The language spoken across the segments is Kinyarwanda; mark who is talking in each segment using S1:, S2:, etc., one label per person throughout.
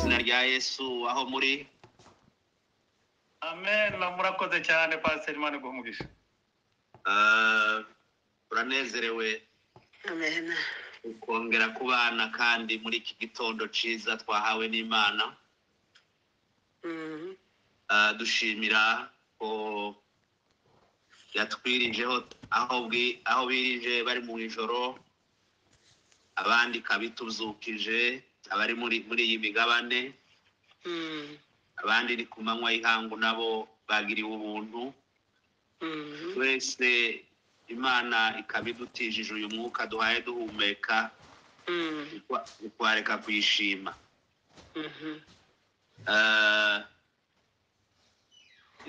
S1: yesu aho muri
S2: amena murakoze cyane pasiteri imana iguha umugisha
S1: Ah, uranezerewe
S3: Amen.
S1: ukongera kubana kandi muri iki gitondo cyiza twahawe n'imana
S3: Mhm.
S1: Ah, dushimira ko yatwirijeho aho bwi- aho birije bari mu ijoro abandi ikabituzukije abari muri muri iyi migabane
S3: Mhm.
S1: abandi ni ku manywa y'ihangu nabo bagiriwe ubuntu
S3: Mhm.
S1: twese imana ikaba idutijije uyu mwuka duhaye duhumeka
S3: Mhm.
S1: ukwa- ukwareka kuyishima
S3: Mhm.
S1: Eh,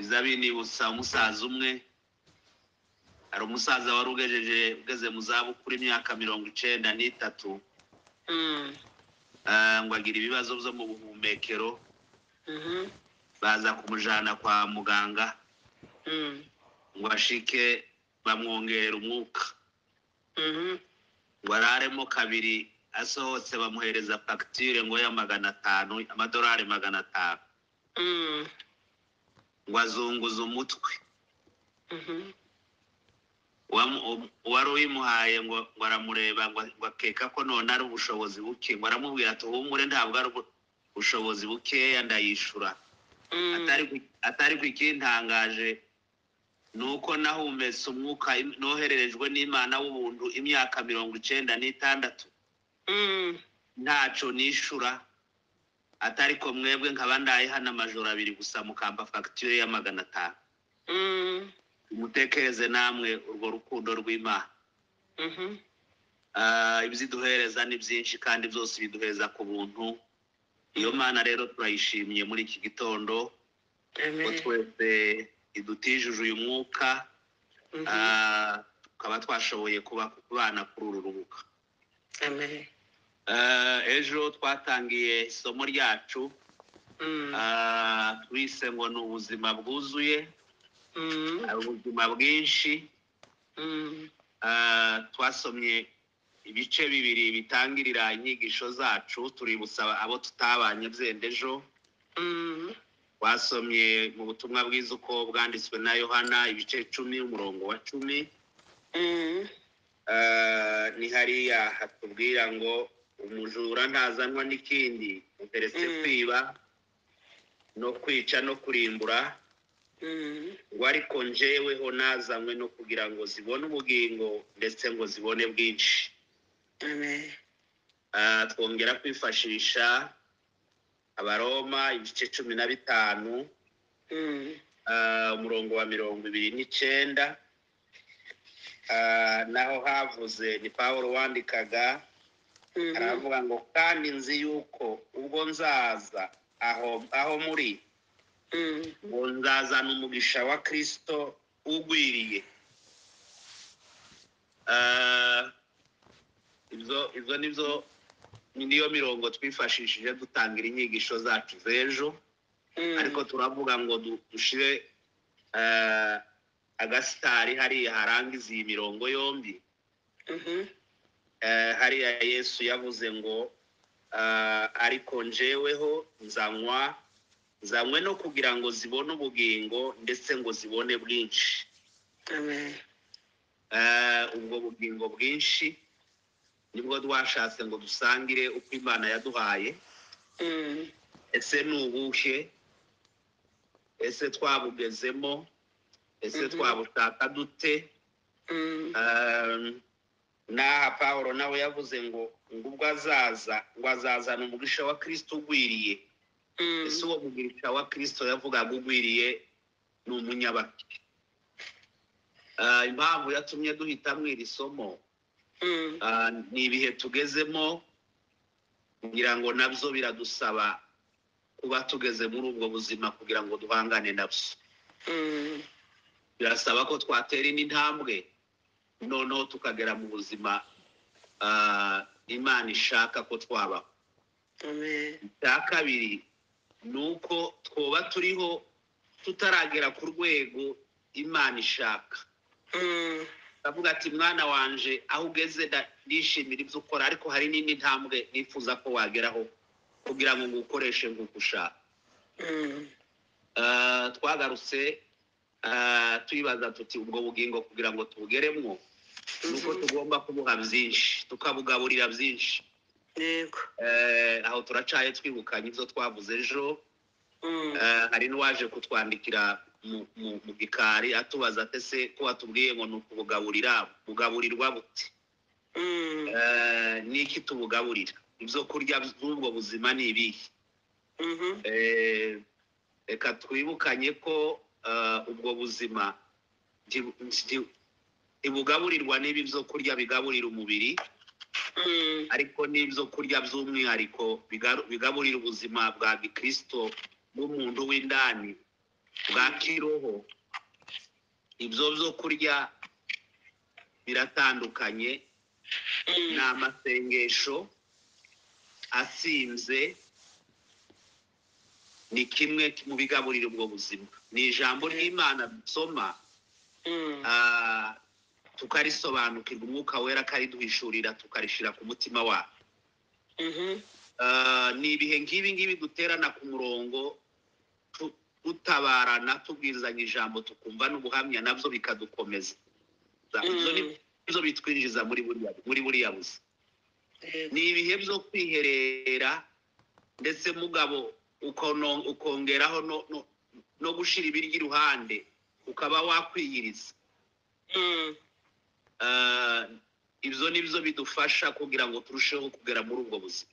S1: izabi nibutsa umusaza umwe hari umusaza wari ugejeje ugeze mu zabukuru imyaka mirongo icenda n'itatu
S3: Mhm.
S1: eh, ngo agira ibibazo byo mu buhumekero
S3: Mhm.
S1: baza kumujana kwa muganga
S3: Mhm.
S1: ngo bashike bamwongerera umwuka
S3: Mhm.
S1: ngo araremo kabiri asohotse bamuhereza fagitire ngo ya magana atanu amadolari magana atanu
S3: Mhm.
S1: ngo azunguze umutwe
S3: Mhm.
S1: Uwamu- um- uwari uyimuhaye ngo ngo aramureba ngo ngo akeka ko none ari ubushobozi buke ngo aramubwira ati uhumure ntabwo ari ubu- ubushobozi bukeya ndayishura
S3: Mhm.
S1: atari ku- atari ku ikintangaje ni uko nahumetse umwuka im- nohererejwe n'imana w'ubuntu imyaka mirongo icenda n'itandatu
S3: Mhm.
S1: ntaco nishura atari ko mwebwe nkaba ndaye hano amajoro abiri gusa mukamba fagitire ya magana atanu
S3: Mhm.
S1: mutekereze namwe urwo rukundo rw'imana
S3: Mhm.
S1: Ah, ibiziduhereza ni byinshi kandi byose biduhereza ku buntu iyo mana rero turayishimye muri iki gitondo ko
S3: Amen.
S1: twese idutijuje uyu mwuka
S3: Mhm.
S1: ah, tukaba twashoboye kuba kubana kuri uru rubuga
S3: Amen.
S1: Ah, ejo twatangiye isomo ryacu
S3: Mhm.
S1: ah, twise ngo ni ubuzima bwuzuye
S3: Mhm.
S1: hari ubuzima bwinshi
S3: Mhm.
S1: Ah, twasomye ibice bibiri bitangirira inyigisho zacu tuributsa abo tutabanye byendejo
S3: Mhm.
S1: twasomye mu butumwa bwiza uko bwanditswe na yohana ibice icumi umurongo wa cumi
S3: Mhm.
S1: Ah, ni hariya hatubwira ngo umujura ntazanwa n'ikindi uteretse
S3: Mm.
S1: kwiba no kwica no kurimbura
S3: Mhm.
S1: ngo ariko njeweho nazanywe no kugira ngo zibone ubugingo ndetse ngo zibone bwinshi
S3: Amen.
S1: Ah, twongera kwifashisha abaroma ibice cumi na bitanu
S3: Mhm.
S1: ah, umurongo wa mirongo ibiri n'icyenda Ah, naho havuze ni pawulo wandikaga
S3: Mhm.
S1: aravuga ngo kandi nzi yuko ubwo nzaza aho aho muri
S3: Mhm.
S1: ngo nzazana umugisha wa kirisito ugwiriye Ah, ibyo ibyo nibyo niyo mirongo twifashishije dutangira inyigisho zacu z'ejo
S3: Mhm.
S1: ariko turavuga ngo du- dushire ah, agasitari hariya harangiza iyi mirongo yombi
S3: Mhm.
S1: Eh, hariya yesu yavuze ngo ah, ariko njeweho nzanywa nzanywe no kugira ngo zibone ubugingo ndetse ngo zibone bwinshi
S3: Amen.
S1: Eh, ubwo bugingo bwinshi nibwo twashatse ngo dusangire uko imana yaduhaye
S3: Mhm.
S1: ese ni ubuhe ese twabugezemo ese
S3: Mhm.
S1: twabushaka dute
S3: Mhm.
S1: Um, n'aha pawulo nawe yavuze ngo ngo ubwo azaza ngo azazana umugisha wa kirisito ugwiriye
S3: Mhm.
S1: ese uwo mugisha wa kirisito yavugaga ugwiriye ni umunyabaki Ah, impamvu yatumye duhitamo iri somo
S3: Mhm.
S1: ah, ni ibihe tugezemo kugira ngo nabyo biradusaba kuba tugeze muri ubwo buzima kugira ngo duhangane nabyo
S3: Mhm.
S1: birasaba ko twatera indi ntambwe noneho tukagera mu buzima ah, imana ishaka ko twabaho
S3: Amen.
S1: icya kabiri ni uko twoba turiho tutaragera ku rwego imana ishaka
S3: Mhm.
S1: ndavuga ati mwana wanje aho ugeze nda- ndishimira ibyo ukora ariko hari n'indi ntambwe nifuza ko wageraho kugira ngo ngukoreshe nk'uko ushaka
S3: mm,
S1: Ah, twagarutse ah, tuyibaza tuti ubwo bugingo kugira ngo tubugeremwo nuko
S3: Mhm.
S1: tugomba kubuha byinshi tukabugaburira byinshi
S3: yego
S1: Eh, aho turacaye twibukanye ibyo twavuze ejo
S3: mm,
S1: Eh, hari n'uwaje kutwandikira mu- mu mu gikari atubaza ate se ko watubwiye ngo ni ukubugaburira bugaburirwa bute
S3: mm,
S1: Eh, ni iki tubugaburira ibyo kurya by'ubwo buzima ni ibihe
S3: mhm,
S1: Eh, reka twibukanye ko eh, ubwo buzima nti- nti- ntibugaburirwa n'ibi byo kurya bigaburira umubiri
S3: mm,
S1: ariko n'ibyo kurya by'umwihariko bigaru- bigaburira ubuzima bwa gikristo bw'umuntu w'indani bwa kiroho ibyo byo kurya biratandukanye
S3: mm,
S1: ni amasengesho asinze ni kimwe mu bigaburira ubwo buzima ni ijambo ry'imana dusoma
S3: mm,
S1: ah, tukarisobanukirwa umwuka wera akariduhishurira tukarishyira ku mutima wacu
S3: mhm,
S1: Ah, ni ibihe nk'ibi ngibi duterana ku murongo tu- dutabarana tubwizanya ijambo tukumva n'ubuhamya nabyo bikadukomeza ibyo
S3: mm,
S1: nibyo bitwinjiza muri buriya muri buriya buzi
S3: yego
S1: ni ibihe byo kwiherera ndetse mugabo ukono- ukongeraho no- no- no gushyira ibiryo iruhande ukaba wakwiyiriza
S3: mm,
S1: Ah, ibyo nibyo bidufasha kugira ngo turusheho kugera muri ubwo buzima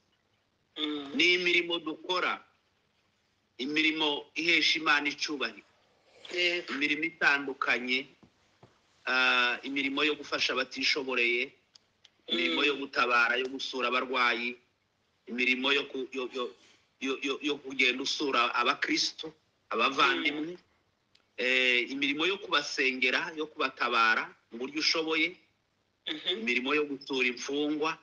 S3: mm,
S1: ni imirimo dukora imirimo ihesha imana icyubahiro
S3: yego
S1: imirimo itandukanye ah, imirimo yo gufasha abatishoboreye imirimo yo gutabara yo gusura abarwayi imirimo yo ku- yo- yo- yo- yo- yo kugenda usura abakristo abavandimwe Eh, imirimo yo kubasengera yo kubatabara mu buryo ushoboye
S3: mhm,
S1: imirimo yo gutura imfungwa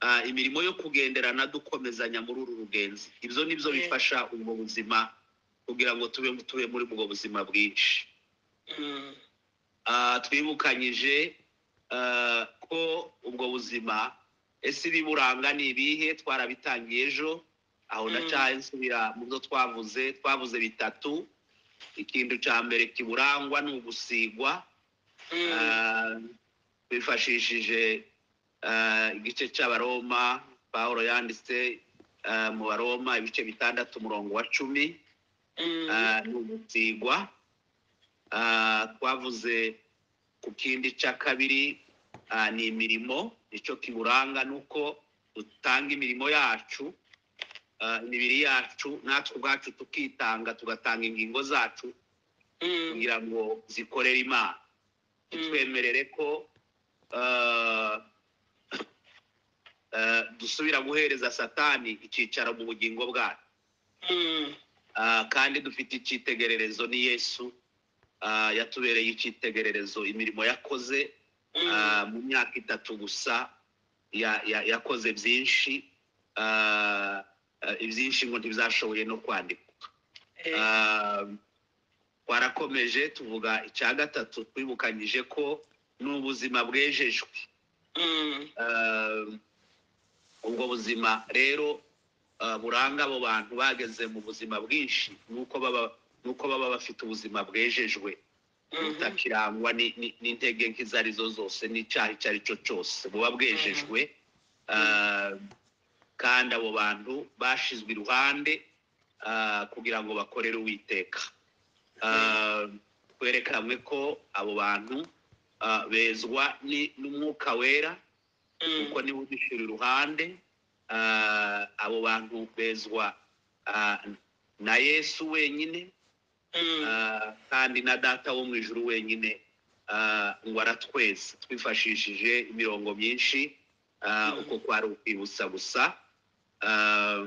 S1: ah, imirimo yo kugenderana dukomezanya muri uru rugenzi ibyo ni byo
S3: Mm.
S1: bifasha ubwo buzima kugira ngo tube tube muri ubwo buzima bwinshi
S3: mm,
S1: Ah, twibukanyije ah, ko ubwo buzima ese ibiburanga ni ibihe twarabitangiye ejo aho
S3: Mm.
S1: ndacaye nsubira mu byo twavuze twavuze bitatu ikintu cya mbere kiburangwa ni ugusigwa
S3: mm,
S1: Ah, bifashishije ah, igice cy'abaroma pawulo yanditse ah, mu baroma ibice bitandatu umurongo wa cumi
S3: mm,
S1: ah, ni ugusigwa Ah, twavuze ku kindi cya kabiri ah, ni imirimo icyo kiburanga ni uko dutanga imirimo yacu ah, imibiri yacu natwe ubwacu tukitanga tugatanga ingingo zacu
S3: mm,
S1: kugira ngo zikorere imana twemerere ko ah, ah, dusubira guhereza satani icyicaro mu bugingo bwacu
S3: mm,
S1: Ah, kandi dufite icyitegererezo ni yesu Ah, yatubereye icyitegererezo imirimo yakoze ah,
S3: mm,
S1: mu myaka itatu gusa ya- ya- yakoze byinshi Ah, ah, ibyinshi ngo ntibizashoboye no kwandika
S3: yego
S1: Ah, twarakomeje tuvuga icya gatatu twibukanyije ko ni ubuzima bwejejwe
S3: mm,
S1: Ah, ubwo buzima rero ah, buranga abo bantu bageze mu buzima bwinshi nuko baba nuko baba bafite ubuzima bwejejwe
S3: mhm,
S1: butakirangwa ni- ni- n'intege nk'izo ari zo zose n'icyaha icyo ari cyo cyose buba bwejejwe Ah, kandi abo bantu bashizwe iruhande ah, kugira ngo bakorere uwiteka Ah, twerekanwe ko abo bantu ah, bezwa ni- n'umwuka wera
S3: mm,
S1: kuko niba udushyira iruhande ah, abo bantu bezwa ah, na yesu wenyine
S3: mm,
S1: Ah, kandi na data wo mu ijuru wenyine ah, ngo aratweze twifashishije imirongo myinshi ah,
S3: Mhm.
S1: uko kwari ukwibutsa gusa Ah,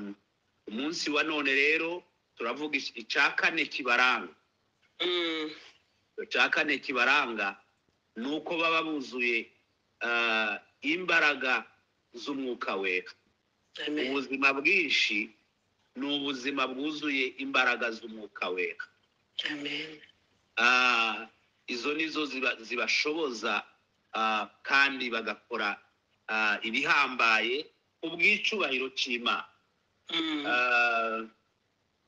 S1: umunsi wa none rero turavuga iki- icya kane kibaranga
S3: mm,
S1: icya kane kibaranga ni uko baba buzuye ah, imbaraga z'umwuka wera
S3: amen,
S1: ubuzima bwinshi ni ubuzima bwuzuye imbaraga z'umwuka wera
S3: amen,
S1: Ah, izo ni zo ziba- zibashoboza ah, kandi bagakora ah, ibihambaye ku bw'icyubahiro cy'imana
S3: Mm.
S1: Ah,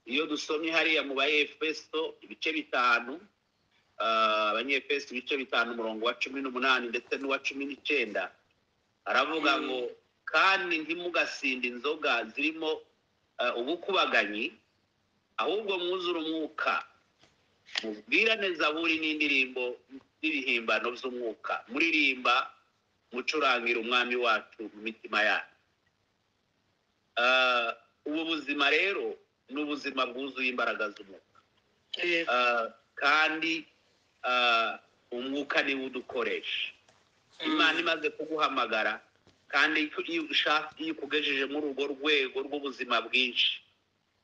S1: iyo dusomye hariya mu baefeso ibice bitanu ah, abanyefeso ibice bitanu umurongo wa cumi n'umunani ndetse n'uwa cumi n'icyenda aravuga
S3: Mm.
S1: ngo kandi ntimugasinde inzoga zirimo ah, ubukubaganyi ahubwo mwuzure umwuka mubwirane zaburi n'indirimbo n'ibihimbano by'umwuka muririmba mucurangira umwami wacu mu mitima yacu Ah, ubu buzima rero ni ubuzima bwuzuye imbaraga z'umwuka
S3: Yego.
S1: Ah, kandi ah, umwuka niwo udukoresha imana imaze kuguhamagara kandi icyo iyo ushaka iyo ikugejeje muri urwo rwego rw'ubuzima bwinshi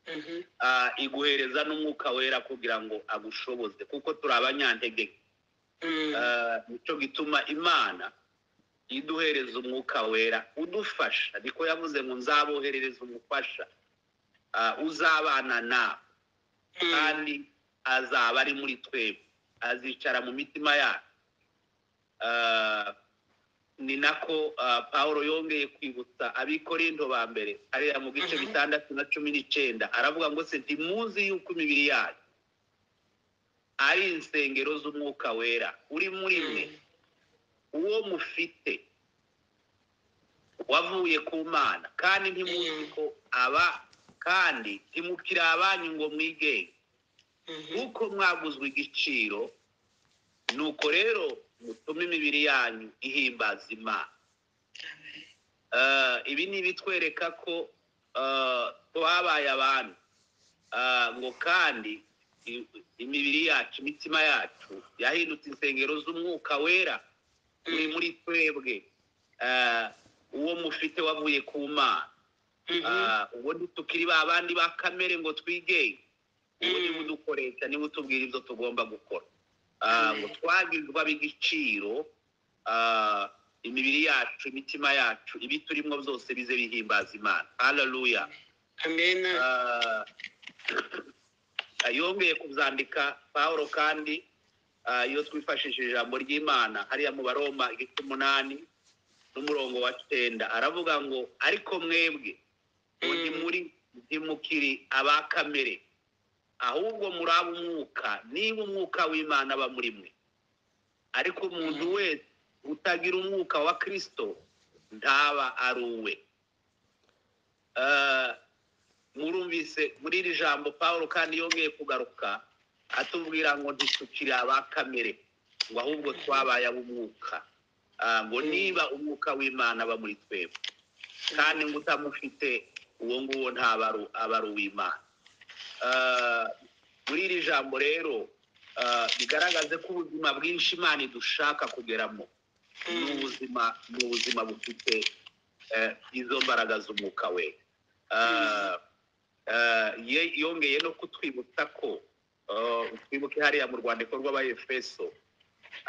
S3: Mhm.
S1: ah, iguhereza n'umwuka wera kugira ngo agushoboze kuko turi abanyantege nke
S3: Mm.
S1: Ah, nicyo gituma imana iduhereza umwuka wera udufasha niko yavuze ngo nzaboherereza umufasha ah, uzabana nawe
S3: Mm.
S1: kandi azaba ari muri twebwe azicara mu mitima yacu Ah, ni nako ah, Pawulo yongeye kwibutsa abikorinto ba mbere hariya mu gice
S3: Mhm.
S1: bitandatu na cumi n'icyenda aravuga ngo se ntimuzi yuko imibiri yacu ari insengero z'umwuka wera uri muri mwe
S3: Mm.
S1: uwo mufite wavuye ku mana kandi ntimuzi
S3: Mm.
S1: ko aba kandi ntimukiri abanyu ngo mwigenge
S3: Mhm.
S1: nk'uko mwaguzwe igiciro nuko rero mutume imibiri yanyu ihimbaza imana
S3: Amen.
S1: Eh, ibi ni ibitwereka ko eh, twabaye abantu Eh, ngo kandi i- imibiri yacu imitima yacu yahindutse insengero z'umwuka wera uri muri twebwe Eh, uwo mufite wavuye ku mana
S3: Mhm.
S1: Ah, ubundi tukiri ba bandi ba kamere ngo twigenge ubu niba
S3: Mm.
S1: udukoresha niba utubwira ibyo tugomba gukora Ah, ngo
S3: Amen.
S1: twagirirwa b'igiciro ah, imibiri yacu imitima yacu ibi turimo byose bize bihimbaza imana haleluya
S3: Amen.
S1: Ah, yongeye kubyandika pawulo kandi ah, iyo twifashishije ijambo ry'imana hariya mu baroma igice umunani n'umurongo wa cyenda aravuga ngo ariko mwebwe ngo
S3: Mm.
S1: ntimuri ntimukiri aba kamere ahubwo muri umwuka niba umwuka w'imana aba muri mwe ariko umuntu
S3: Mm.
S1: wese utagira umwuka wa kirisito ntaba ari uwe Ah, murumvise muri iri jambo paul kandi yongeye kugaruka atubwira ngo ntitukiri aba kamere ngo ahubwo twabaye ab'umwuka Ah, ngo
S3: Mm.
S1: niba umwuka w'imana aba muri twebwe kandi ngo utamufite uwo nguwo ntaba ari- aba ari uw'imana Ah, muri iri jambo rero ah, bigaragaze ko ubuzima bwinshi imana idushaka kugeramo ni
S3: Mm.
S1: ubuzima ni ubuzima bufite eh, izo mbaraga z'umwuka we Ah, ah, ye- yongeye no kutwibutsa ko ah, twibuke hariya mu rwandiko rw'abayefeso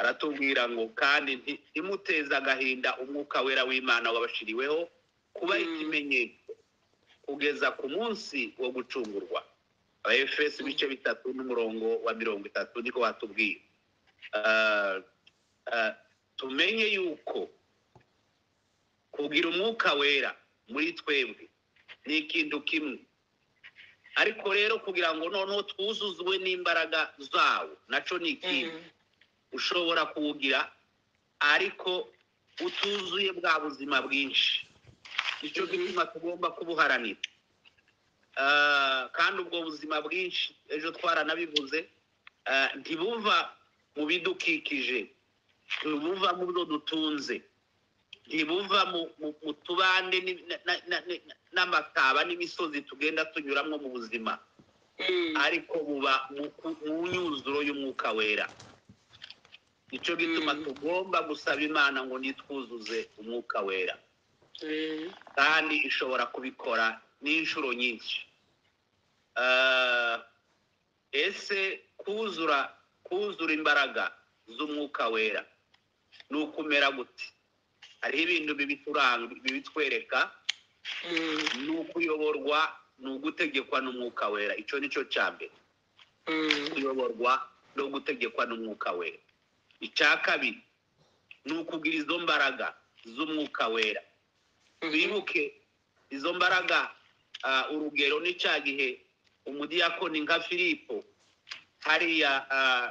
S1: aratubwira ngo kandi nti- ntimuteze agahinda umwuka wera w'imana wabashiriweho kuba
S3: Mm.
S1: ikimenyetso kugeza ku munsi wo gucungurwa abayefeso ibice bitatu n'umurongo wa mirongo itatu niko batubwira Ah, ah, tumenye yuko kugira umwuka wera muri twebwe ni ikintu kimwe ariko rero kugira ngo noneho twuzuzwe n'imbaraga zawo naco ni ikindi
S3: Mm.
S1: ushobora kuwugira ariko utuzuye bwa buzima bwinshi nicyo
S3: Mhm.
S1: gituma tugomba kubuharanira Ah, kandi ubwo buzima bwinshi ejo twaranabivuze ah, ntibuva mu bidukikije ntibuva mu byo dutunze ntibuva mu, mu, mu tubande ni- na- na- na- na- n'amataba n'imisozi tugenda tunyuramo mu buzima
S3: Mm.
S1: ariko buba mu ku- mu nyuzuro y'umwuka wera nicyo gituma
S3: Mm.
S1: tugomba gusaba imana ngo nitwuzuze umwuka wera
S3: Amen.
S1: kandi ishobora kubikora n'inshuro nyinshi Ah, ese kuzura kuzura imbaraga z'umwuka wera ni ukumera gute hariho ibintu bibituranga bibitwereka
S3: Mm.
S1: ni ukuyoborwa ni ugutegekwa n'umwuka wera icyo ni cyo cya mbere
S3: Mm.
S1: kuyoborwa no gutegekwa n'umwuka wera icya kabiri ni ukugira izo mbaraga z'umwuka wera
S3: Mhm.
S1: twibuke izo mbaraga ah, urugero ni cya gihe umudiyakoni nka filipo hariya ah,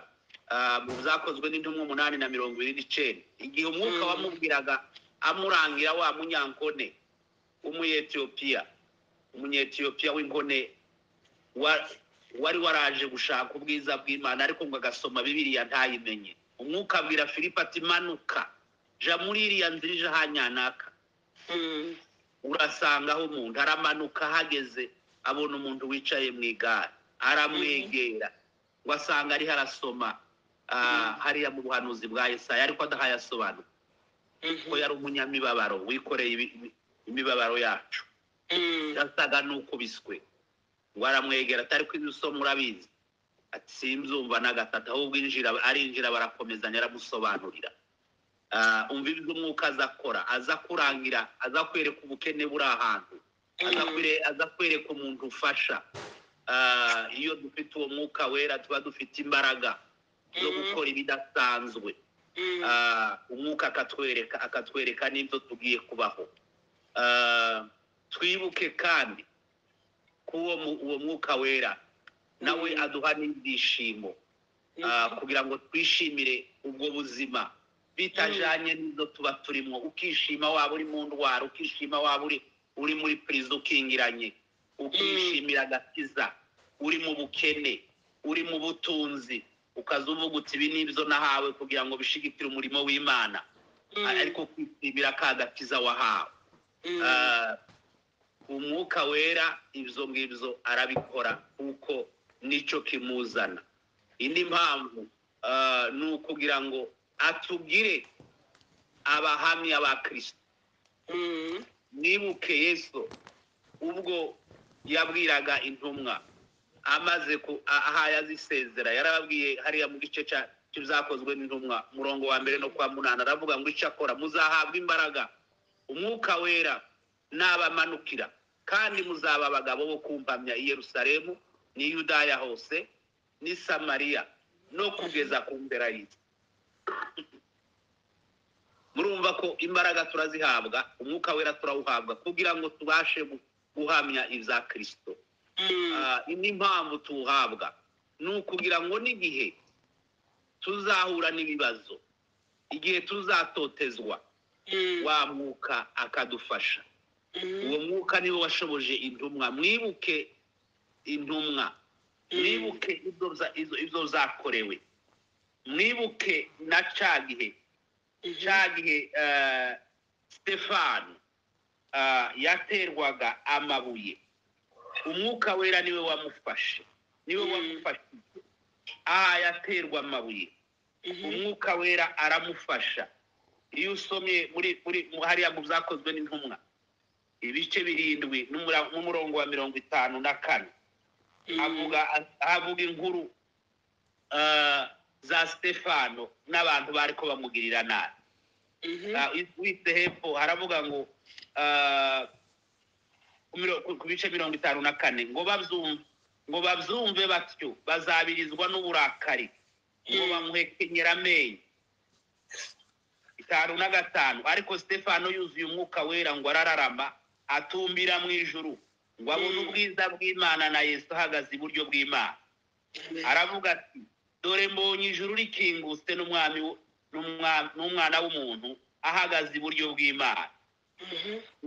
S1: ah, mu byakozwe n'intumwa umunani na mirongo ine n'icyenda igihe umwuka
S3: Mm.
S1: wamubwiraga amurangira wa munyankone w'umunyetiyopiya umunyetiyopiya w'inkone wa- wari waraje gushaka ubwiza bw'imana ariko ngo agasoma bibiriya ntayimenye umwuka abwira filipo ati manuka ja muri iriya nzira ije hanyanaka urasanga aho umuntu aramanuka ahageze abona umuntu wicaye mu igare aramwegera ngo asanga ariho arasoma ah,
S3: Mhm.
S1: hariya mu buhanuzi bwa Yesaya ariko adahayasobanura ko yari umunyamibabaro wikoreye ibi- ibi- imibabaro yacu yasaga n'ukubiswe ngo aramwegera atari ko ibisoma urabizi ati simbyumva na gatatu ahubwo injira arinjira barakomezanya aramusobanurira Ah, umva ibyo umwuka aza akora aza kurangira aza kwereka ubukene buri ahantu aza kwere- aza kwereka umuntu ufasha Ah, iyo dufite uwo mwuka wera tuba dufite imbaraga zo
S3: Mhm.
S1: gukora ibidasanzwe Ah, umwuka akatwereka akatwereka n'ibyo tugiye kubaho Ah, twibuke kandi ko uwo mu- uwo mwuka wera nawe
S3: Mhm.
S1: aduha n'ibyishimo Ah, kugira ngo twishimire ubwo buzima bitajanye n'izo tuba turimo ukishima waba uri mu ndwara ukishima waba uri uri muri pirizo ukingiranye ukishimira agakiza uri mu bukene uri mu butunzi ukaza uvuga uti ibi nibyo nahawe kugira ngo bishigikire umurimo w'imana ariko ukishimira ka gakiza wahawe Ah, umwuka wera ibyo ngibyo arabikora kuko nicyo kimuzana indi mpamvu ah, ni ukugira ngo atugire abahamya ba kirisito nibuke yesu ubwo yabwiraga intumwa amaze ku a- ahaye azisezera yarababwiye hariya mu gice cya cy'ibyakozwe n'intumwa murongo wa mbere no kwa munani aravuga ngo icyo akora muzahabwa imbaraga umwuka wera n'abamanukira kandi muzaba abagabo bo kumpamya i yerusalemu n'i yudaya hose n'i samariya no kugeza ku mbera y'isi murumva ko imbaraga turazihabwa umwuka wera turawuhabwa kugira ngo tubashe gu- guhamya ibya kirisito Ah, n'impamvu tuwuhabwa ni ukugira ngo n'igihe tuzahura n'ibibazo igihe tuzatotezwa wa mwuka akadufasha uwo mwuka niwe washoboje intumwa mwibuke intumwa mwibuke ibyo za- izo- ibyo zakorewe mwibuke na cya gihe cya gihe eh, stefano ah, yaterwaga amabuye umwuka wera niwe wamufashe niwe
S3: Mm.
S1: wamufashije aha yaterwa amabuye umwuka wera aramufasha iyo usomye muri muri mu- hariya mu byakozwe n'intumwa ibice birindwi n'umura- n'umurongo wa mirongo itanu na kane avuga avuga inkuru ah, za stefano n'abantu bari ko bamugirira nabi Ah, witse hepfo haravuga ngo ah, ku miro- ku ku bice mirongo itanu na kane ngo babyumve ngo babyumve batyo bazabirizwa n'uburakari ngo
S3: Mm.
S1: bamuhekenyera amenyo itanu na gatanu ariko stefano yuzuye umwuka wera ngo arararama atumbira mu ijuru ngo abone
S3: Mm.
S1: ubwiza bw'imana na yesu ahagaze iburyo bw'imana aravuga ati dore mbonye ijuru rikingutse n'umwami w- n'umwa- n'umwana w'umuntu ahagaze iburyo bw'imana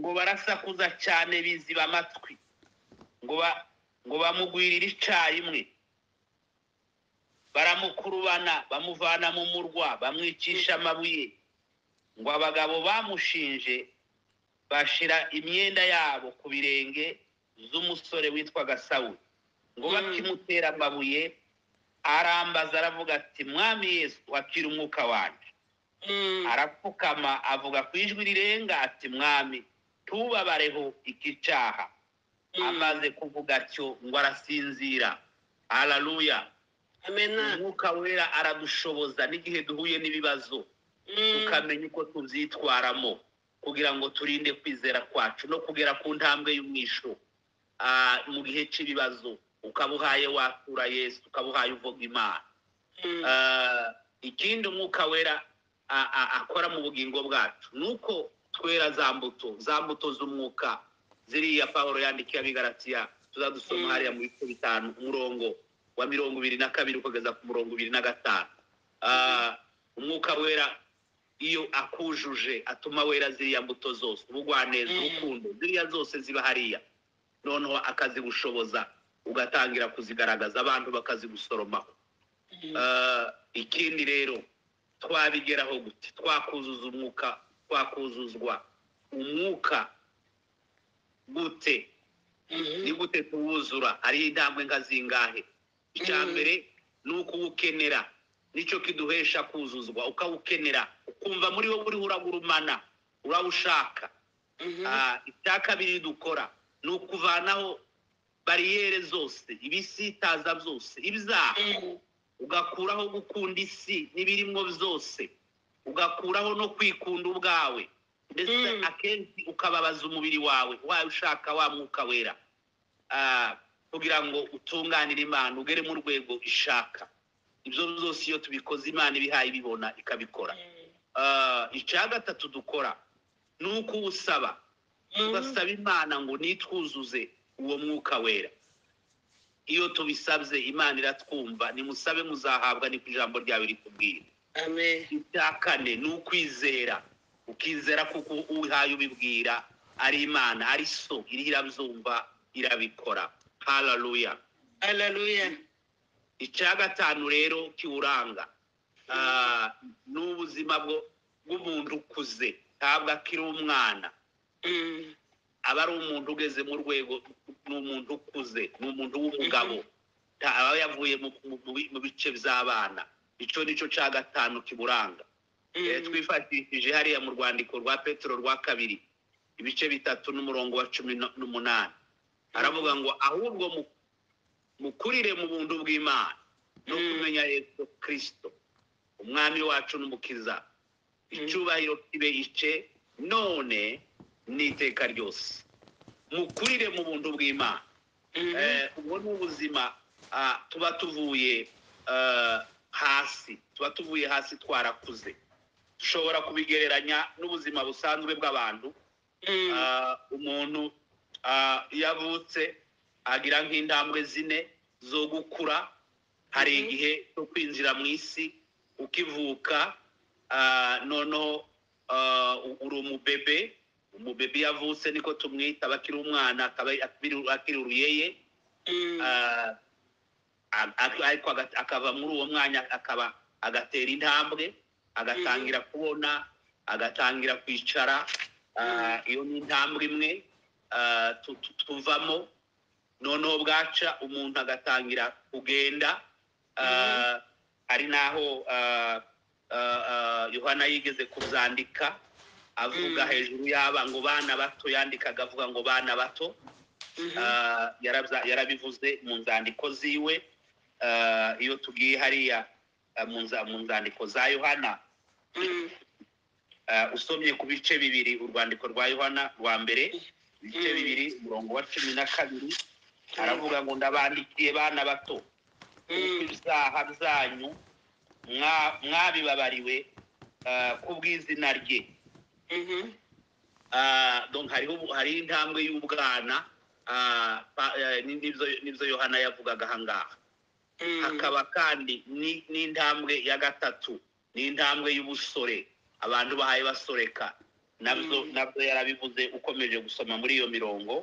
S1: ngo barasakuza cyane biziba amatwi ngo ba- ngo bamugwirire icyarimwe baramukurubana bamuvana mu murwa bamwicisha amabuye ngo abagabo bamushinje bashira imyenda yabo ku birenge z'umusore witwaga sawuli ngo
S3: Mm.
S1: bakimutera amabuye arambaza aravuga ati mwami yesu wakira umwuka wanjye arapfukama avuga ku ijwi rirenga ati mwami tubabareho iki cyaha amaze kuvuga atyo ngo arasinzira hararuya umwuka wera aradushoboza n'igihe duhuye n'ibibazo tukamenya uko tubyitwaramo kugira ngo turinde kwizera kwacu no kugera ku ntambwe y'umwisho Ah, mu gihe cy'ibibazo ukaba uhaye watura yesu ukaba uhaye uvuga imana Ah, ikindi umwuka wera a- a- akora mu bugingo bwacu ni uko twera za mbuto za mbuto z'umwuka ziriya pawulo yandikiye abigaratiya tuzadusoma
S3: Mm.
S1: hariya mu bice bitanu umurongo wa mirongo ibiri na kabiri ukageza ku murongo ibiri na gatanu Ah, umwuka wera iyo akujuje atuma wera ziriya mbuto zose ubugwaneza
S3: Mm.
S1: urukundo ziriya zose ziba hariya noneho akazigushoboza ugatangira kuzigaragaza abantu bakazigusoromaho Ah, ikindi rero twabigeraho gute twakuzuza umwuka twakuzuzwa umwuka gute ni gute tuwuzura hariho intambwe nka zingahe icya
S3: Mm.
S1: mbere ni ukuwukenera nicyo kiduhesha kuzuzwa ukawukenera ukumva muri wowe uriho uragurumana urawushaka Ah, icya kabiri dukora ni ukuvanaho bariyeri zose ibisitaza byose ibyaha ugakuraho gukunda isi n'ibirimo byose ugakuraho no kwikunda ubwawe ndetse
S3: Mm.
S1: akenshi ukababaza umubiri wawe wawe ushaka wa mwuka wera Ah, kugira ngo utunganire imana ugere mu rwego ishaka ibyo byose iyo tubikoze imana ibihaye ibibona ikabikora Ah, icya gatatu dukora ni uko uwusaba tugasaba imana ngo nitwuzuze uwo mwuka wera iyo tubisabye imana iratwumva nimusabe muzahabwa niko ijambo ryawe rikubwira
S3: amen
S1: icya kane ni ukwizera ukizera kuko uhaye ubibwira ari imana ari so iri irabyumva irabikora hararuya
S3: hallelujah
S1: icya gatanu rero kiwuranga ah, ni ubuzima bwo- bw'umuntu ukuze ntabwo akiri umwana
S3: Mm,
S1: aba ari umuntu ugeze mu rwego ni umuntu ukuze ni umuntu w'umugabo Ta- aba yavuye mu- mu- mu bi- mu bice by'abana icyo ni cyo cya gatanu kiburanga
S3: mm,
S1: Eh, twifashishije hariya mu rwandiko rwa petero rwa kabiri ibice bitatu n'umurongo wa cumi n- n'umunani aravuga ngo ahubwo mu- mukurire mu buntu bw'imana no
S3: Mm.
S1: kumenya yesu kirisito umwami wacu n'umukiza icyubahiro kibe ice none n'iteka ryose mukurire mu buntu bw'imana
S3: mhm,
S1: Eh, ubwo ni ubuzima ah, tuba tuvuye eh, hasi tuba tuvuye hasi twarakuze dushobora kubigereranya n'ubuzima busanzwe bw'abantu
S3: mm,
S1: Ah, umuntu ah, yavutse agira nk'intambwe zine zo gukura hari
S3: Mhm.
S1: igihe cyo kwinjira mu isi ukivuka ah, noneho ah, u- uri umubebe umubebe yavutse niko tumwita aba akiri umwana akaba akiri- akiri uruyeye
S3: mm,
S1: Ah, a- a- ariko aga- akava muri uwo mwanya akaba agatera intambwe agatangira kubona agatangira kwicara Ah, iyo ni intambwe imwe ah, tu- tu- tuvamo noneho bwaca umuntu agatangira kugenda Ah, hari n'aho ah, ah, ah, yohana yigeze kuzandika avuga
S3: Mm.
S1: hejuru y'aba ngo bana bato yandikaga avuga ngo bana bato
S3: mhm,
S1: Ah, yarabza- yarabivuze mu nzandiko ziwe Ah, iyo tugiye hariya ah, mu nza- mu nzandiko za yohana
S3: mm,
S1: ah, usomye ku bice bibiri urwandiko rwa yohana rwa mbere ibice
S3: Mm.
S1: bibiri umurongo wa cumi na kabiri aravuga ngo ndabandikiye bana bato kuko
S3: mm,
S1: ibyaha byanyu mwa- mwabibabariwe ah, ku bw'izina rye
S3: mhm,
S1: Ah, donc hariho ubu- hariho intambwe y'ubwana ah, pa- eh, ni- nibyo- nibyo yohana yavugaga ahangaha
S3: mm,
S1: hakaba kandi ni- n'intambwe ya gatatu n'intambwe y'ubusore abantu bahaye basoreka nabyo
S3: Mm.
S1: nabyo yarabivuze ukomeje gusoma muri iyo mirongo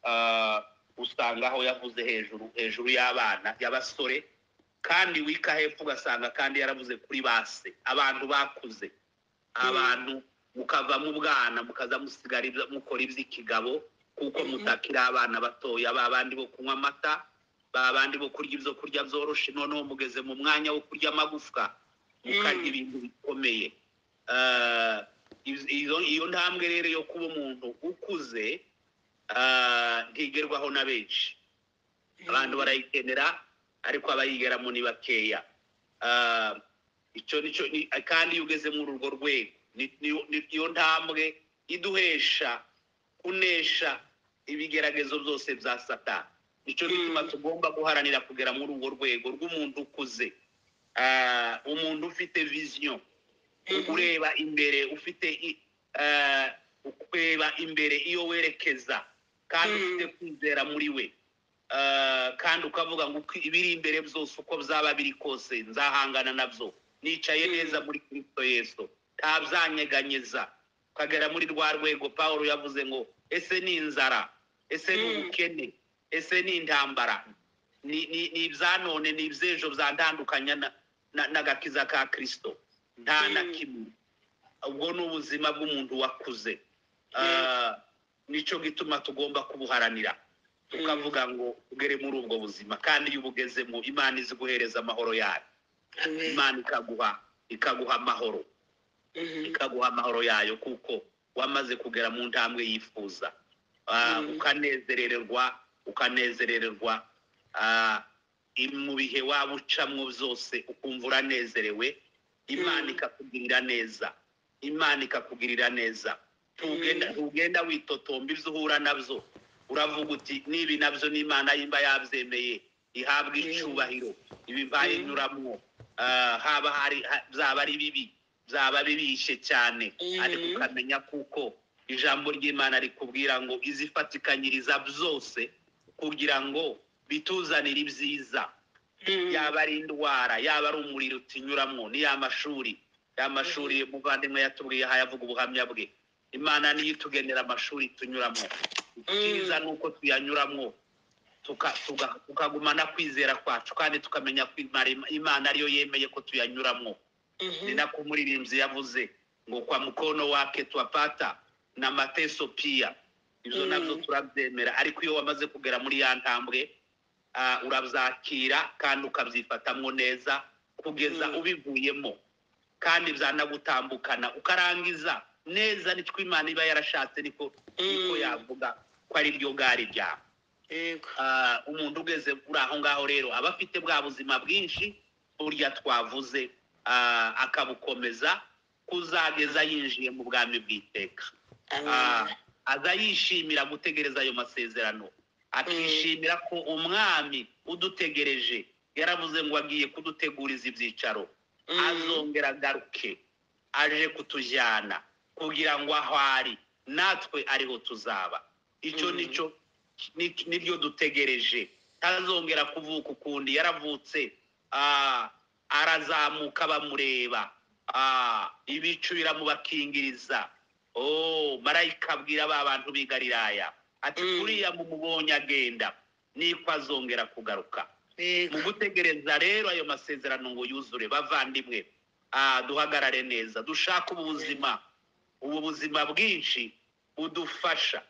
S1: ah, usanga aho yavuze hejuru hejuru y'abana y'abasore kandi wika hepfo ugasanga kandi yaravuze kuri base abantu bakuze abantu mukava mu bwana mukaza musigara ibyo- mukora iby'ikigabo kuko
S3: Mhm.
S1: mutakiri abana batoya ba bandi bo kunywa amata ba bandi bo kurya ibyo kurya byoroshye noneho mugeze mu mwanya wo kurya amagufwa mukarya
S3: Mm.
S1: ibintu bikomeye Ah, iz- izo- iyo ntambwe rero yo kuba umuntu ukuze ah, ntigerwaho na benshi abantu barayikenera ariko abayigeramo ni bakeya Ah, icyo ni cyo ni- kandi iyo ugeze muri urwo rwego ni- ni- ni- iyo ntambwe iduhesha kunesha ibigeragezo byose bya satani nicyo gituma
S3: Mm.
S1: tugomba guharanira kugera muri urwo rwego rw'umuntu ukuze Ah, umuntu ufite viziyo
S3: Mhm.
S1: ureba imbere ufite i- ah, kureba imbere iyo werekeza kandi
S3: Mm.
S1: ufite kwizera muri we Ah, kandi ukavuga ngo uko ibiri imbere byose uko byaba biri kose nzahangana nabyo nicaye
S3: Mm.
S1: neza muri kristo yesu ntabyanyeganyeza ukagera muri rwa rwego paul yavuze ngo ese ni inzara ese ni
S3: Mm.
S1: ubukene ese ni intambara ni ni- ni iby'anone ni iby'ejo byandandukanya na- na- n'agakiza ka kristo nta na
S3: Mm.
S1: kimwe ubwo ni ubuzima bw'umuntu wakuze
S3: Mm.
S1: Ah, nicyo gituma tugomba kubuharanira tukavuga ngo ugere muri ubwo buzima kandi iyo ubugezemo imana izi guhereza amahoro yayo
S3: Amen.
S1: imana ikaguha ikaguha amahoro
S3: Mhm.
S1: ikaguha amahoro yayo kuko wamaze kugera mu ntambwe yifuza Ah,
S3: Mm.
S1: ukanezerererwa ukanezerererwa Ah, im- mu bihe waba ucamwo byose ukumva uranezerewe imana
S3: Mm.
S1: ikakugirira neza imana ikakugirira neza ntugenda
S3: Mm.
S1: ntugenda witotomba ibyo uhura nabyo uravuga uti nibi nabyo n'imana yimba yabyemeye ihabwa
S3: Mm.
S1: icyubahiro ibi bayinyuramo Ah, haba hari ha- byaba ari bibi byaba bibishe cyane
S3: Mhm.
S1: ariko ukamenya kuko ijambo ry'imana rikubwira ngo izifatikanyiriza byose kugira ngo bituzanire ibyiza
S3: Mhm.
S1: yaba ari indwara yaba ari umuriro utinyuramo ni ya mashuri ya mashuri muvandimwe yatubwiye aha yavuga ubuhamya bwe imana niyo itugenera amashuri tunyuramo icyiza ni uko tuyanyuramo tuka- tuga- tukagumana kwizera kwacu kandi tukamenya ko Imana- imana ariyo yemeye ko tuyanyuramo
S3: Mhm.
S1: ni nako umuririmbyi yavuze ngo kwa mukono wake twapata na mateso pia ibyo
S3: Mm.
S1: nabyo turabyemera ariko iyo wamaze kugera muri ya ntambwe ah, urabyakira kandi ukabyifatamwo neza kugeza
S3: Mm.
S1: ubivuyemo kandi byanagutambukana ukarangiza neza nitwo imana iba yarashatse niko niko
S3: Mm.
S1: yavuga ko ari ryo bwari ryawe
S3: Yego.
S1: Ah, umuntu ugeze kuri aho ngaho rero aba afite bwa buzima bwinshi burya twavuze ah, akabukomeza kuzageza yinjiye mu bwami bw'iteka Ah,
S3: Amen.
S1: aza yishimira gutegereza ayo masezerano akishimira ko umwami udutegereje yaravuze ngo agiye kuduteguriza ibyicaro
S3: Mm.
S1: azongera agaruke aje kutujyana kugira ngo aho ari natwe ariho tuzaba icyo
S3: Mm.
S1: nicyo ni- niryo dutegereje tazongera kuvuka ukundi yaravutse ah, arazamuka bamureba Ah, ibicu biramubakingiriza oh marayika abwira ba bantu b'i Galilaya ati
S3: Mm.
S1: kuriya mumubonye agenda niko azongera kugaruka
S3: Yego.
S1: mu gutegereza rero ayo masezerano ngo yuzure bavandimwe ah, duhagarare neza dushake ubu buzima ubu buzima bwinshi budufasha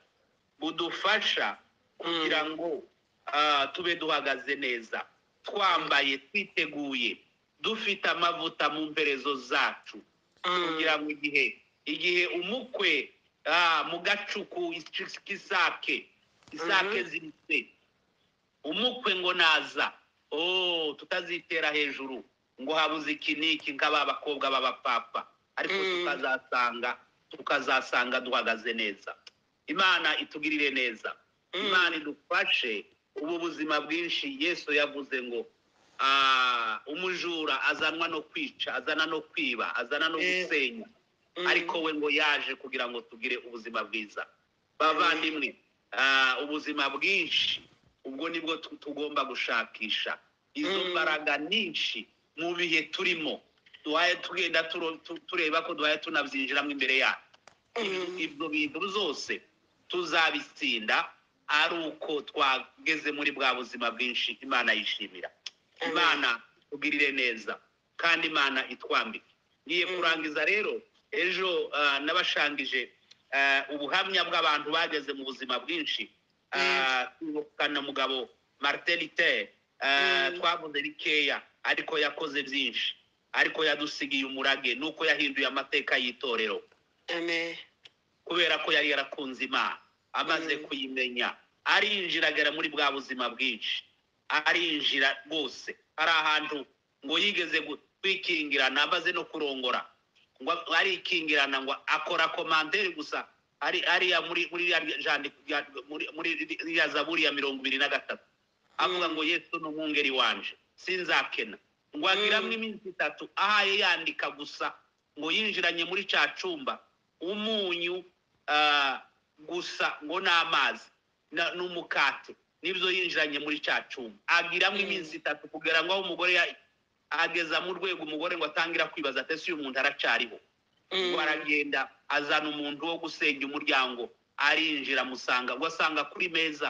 S1: budufasha kugira ngo ah, tube duhagaze neza twambaye twiteguye dufite amavuta mu mperezo zacu
S3: Mm.
S1: kugira ngo igihe igihe umukwe ah, mu gacuku is- k'isake isake
S3: Mhm.
S1: ziritse umukwe ngo naza oh tutazitera hejuru ngo habuze iki n'iki nk'aba bakobwa b'abapapa ariko
S3: Mm.
S1: tukazasanga tukazasanga duhagaze neza imana itugirire neza
S3: Mm.
S1: imana idufashe ubu buzima bwinshi yesu yavuze ngo ah, umujura azanwa no kwica azana no kwiba azana no
S3: Eh.
S1: gusenya
S3: Mm.
S1: ariko we ngo yaje kugira ngo tugire ubuzima bwiza bavandimwe ah, ubuzima bwinshi ubwo nibwo tu- tugomba gushakisha izo
S3: Mm.
S1: mbaraga nyinshi mu bihe turimo duhaye tugenda turo- tu- tureba ko duhaye tunabyinjiramo imbere yacu
S3: Mm.
S1: ibyo bintu byose tuzabitsinda ari uko twageze muri bwa buzima bwinshi imana yishimira
S3: Amen.
S1: imana tugirire neza kandi imana itwambike ngiye
S3: Mm.
S1: kurangiza rero ejo ah, nabashangije ah, ubuhamya bw'abantu bageze mu buzima bwinshi Ah, twibuka na mugabo martin luther ah,
S3: Mm.
S1: twavuze bikeya ariko yakoze byinshi ariko yadusigiye umurage nuko yahinduye amateka y'itorero
S3: Amen.
S1: kubera ko yari yarakunze imana amaze
S3: Mm.
S1: kuyimenya arinjira agera muri bwa buzima bwinshi arinjira rwose hari ahantu ngo yigeze gu- kwikingirana amaze no kurongora ngo arikingirana ngo akora komanderi gusa ari ariya muri muri ririya jandiko rya- muri muri ririya zaburi ya mirongo ibiri na gatatu avuga
S3: Mm.
S1: ngo yesu ni umwungeri wanje sinzakena ngo agiramo
S3: Mm.
S1: iminsi itatu ahaye yandika gusa ngo yinjiranye muri cya cumba umunyu ah, gusa ngo n'amazi na- n'umukate n'ibyo yinjiranye muri cya cyuma agiramo
S3: Mm.
S1: iminsi itatu kugira ngo aho umugore ya- ageza mu rwego umugore ngo atangira kwibaza ati ese uyu muntu aracyariho ngo aragenda azana umuntu wo gusenya umuryango arinjira amusanga ngo asanga kuri meza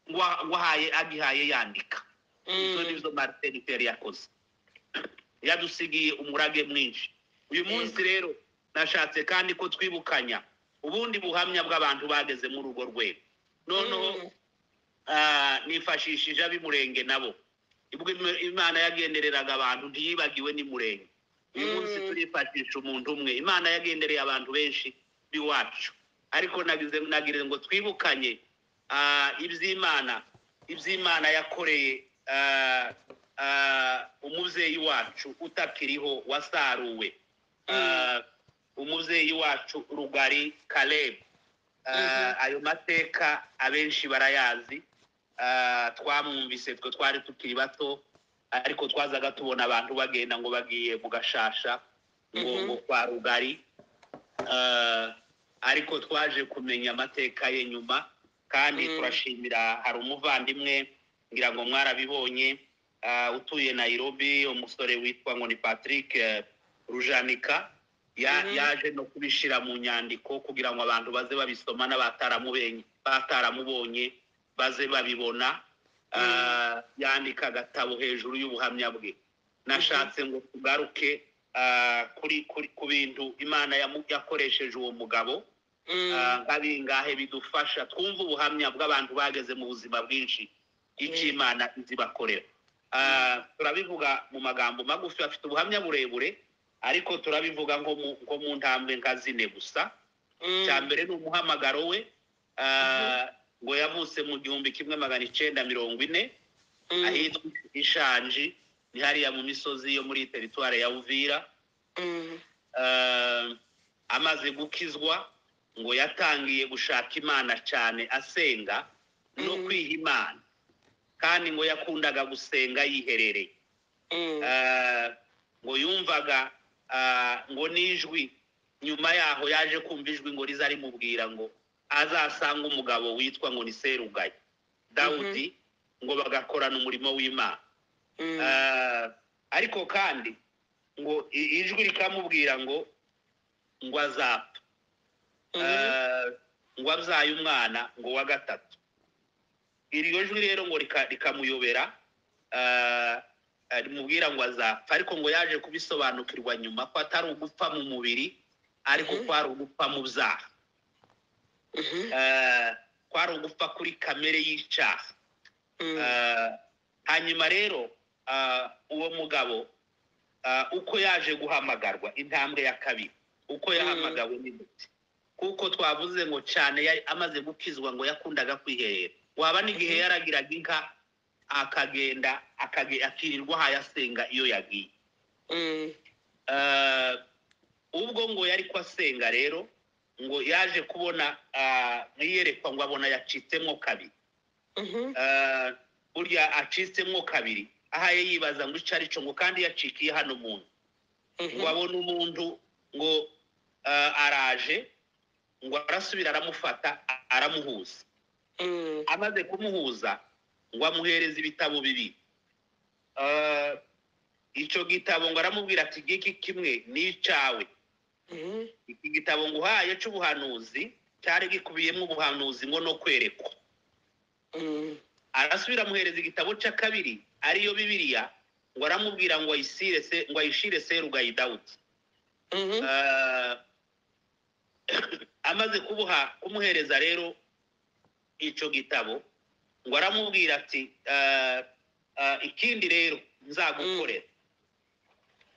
S1: ngo a- ngo ahaye agihaye yandika izo ni zo martin Luther yakoze yadusigiye umurage mwinshi uyu munsi rero nashatse kandi ko twibukanya ubundi buhamya bw'abantu bageze muri urwo rwego noneho ah, nifashishije ab'imurenge nabo ubwo Im- imana yagendereraga abantu ntiyibagiwe n'imurenge uyu munsi
S3: Mm.
S1: turifashisha umuntu umwe imana yagendereye abantu benshi b'iwacu ariko nagize nagire ngo twibukanye ah, iby'imana iby'imana yakoreye ah, ah, umubyeyi wacu utakiriho wasaruwe Ah, umubyeyi wacu rugari kalebu Ah,
S3: Mhm.
S1: ayo mateka abenshi barayazi Ah, twamwumvise twe twari tukiri bato ariko twazaga tubona abantu bagenda ngo bagiye mu gashasha ngo
S3: Mhm.
S1: ngo kwa rugari Ah, ariko twaje kumenya amateka ye nyuma kandi
S3: Mm.
S1: turashimira hari umuvandimwe ngira ngo mwarabibonye ah, utuye Nairobi umusore witwa ngo ni Patrick eh, Rujanika ya-
S3: Mhm.
S1: yaje no kubishyira mu nyandiko kugira ngo abantu baze babisoma n'abataramubonye bataramubonye baze babibona
S3: Mhm.
S1: Ah, yandika agatabo hejuru y'ubuhamya bwe nashatse ngo tugaruke ah, kuri kuri ku bintu imana yamu- yakoresheje uwo mugabo Ah, nka bingahe bidufasha twumva ubuhamya bw'abantu bageze mu buzima bwinshi icyo
S3: Mm.
S1: imana izi bakorera Ah, turabivuga mu magambo magufi bafite ubuhamya burebure ariko turabivuga nko mu- nko mu ntambwe nka zine gusa cya mbere ni umuhamagaro we Ah, ngo yavutse mu gihumbi kimwe magana icyenda mirongo ine ahitwa ishanji ni hariya mu misozi yo muri teritwari ya uvira eh, amaze gukizwa ngo yatangiye gushaka imana cyane asenga no
S3: Mhm.
S1: kwiha imana kandi ngo yakundaga gusenga yiherereye Eh, ngo yumvaga ah, ngo n'ijwi nyuma yaho yaje kumva ijwi ngo riza rimubwira ngo azasanga umugabo witwa ngo ni serugaye dawudi ngo bagakorana umurimo w'imana Eh, ariko kandi ngo i- ijwi rikamubwira ngo ngo azapfa Eh, ngo abyaye umwana ngo wa gatatu iryo jwi rero ngo rika- rikamuyobera eh, eh, rimubwira ngo azapfa ariko ngo yaje kubisobanukirwa nyuma ko atari ugupfa mu mubiri ariko
S3: Mhm.
S1: ko ari ugupfa mu byaha Eh, ko ari ugupfa kuri kamere y'icyaha Eh, hanyuma rero ah, uwo mugabo ah, uko yaje guhamagarwa intambwe ya kabiri uko yahamagawe n'imiti kuko twavuze ngo cyane yari amaze gukizwa ngo yakundaga kwihera waba n'igihe
S3: Mhm.
S1: yaragiraga inka akagenda akage- akirirwa ahayo asenga iyo yagiye Eh, ubwo ngo yari ko asenga rero ngo yaje kubona ah, iyerekwa ngo abona yacitsemo kabiri Eh, burya acitsemo kabiri ahaye yibaza ngo icyo aricyo ngo kandi yacikiye hano umuntu ngo abone umuntu ngo eh, araje ngo arasubira aramufata a- aramuhuza amaze kumuhuza ngo amuhereze ibitabo bibiri Eh, icyo gitabo ngo aramubwira ati giki kimwe ni icyawe iki gitabo ngo uhaye cy'ubuhanuzi cyari gikubiyemo ubuhanuzi ngo no kwerekwa arasubira amuhereza igitabo cya kabiri ariyo bibiliya ngo aramubwira ngo ayisire se ngo ayishire serugayi dawudi Eh, amaze kubuha kumuhereza rero icyo gitabo ngo aramubwira ati eh, eh, ikindi rero nzagukorera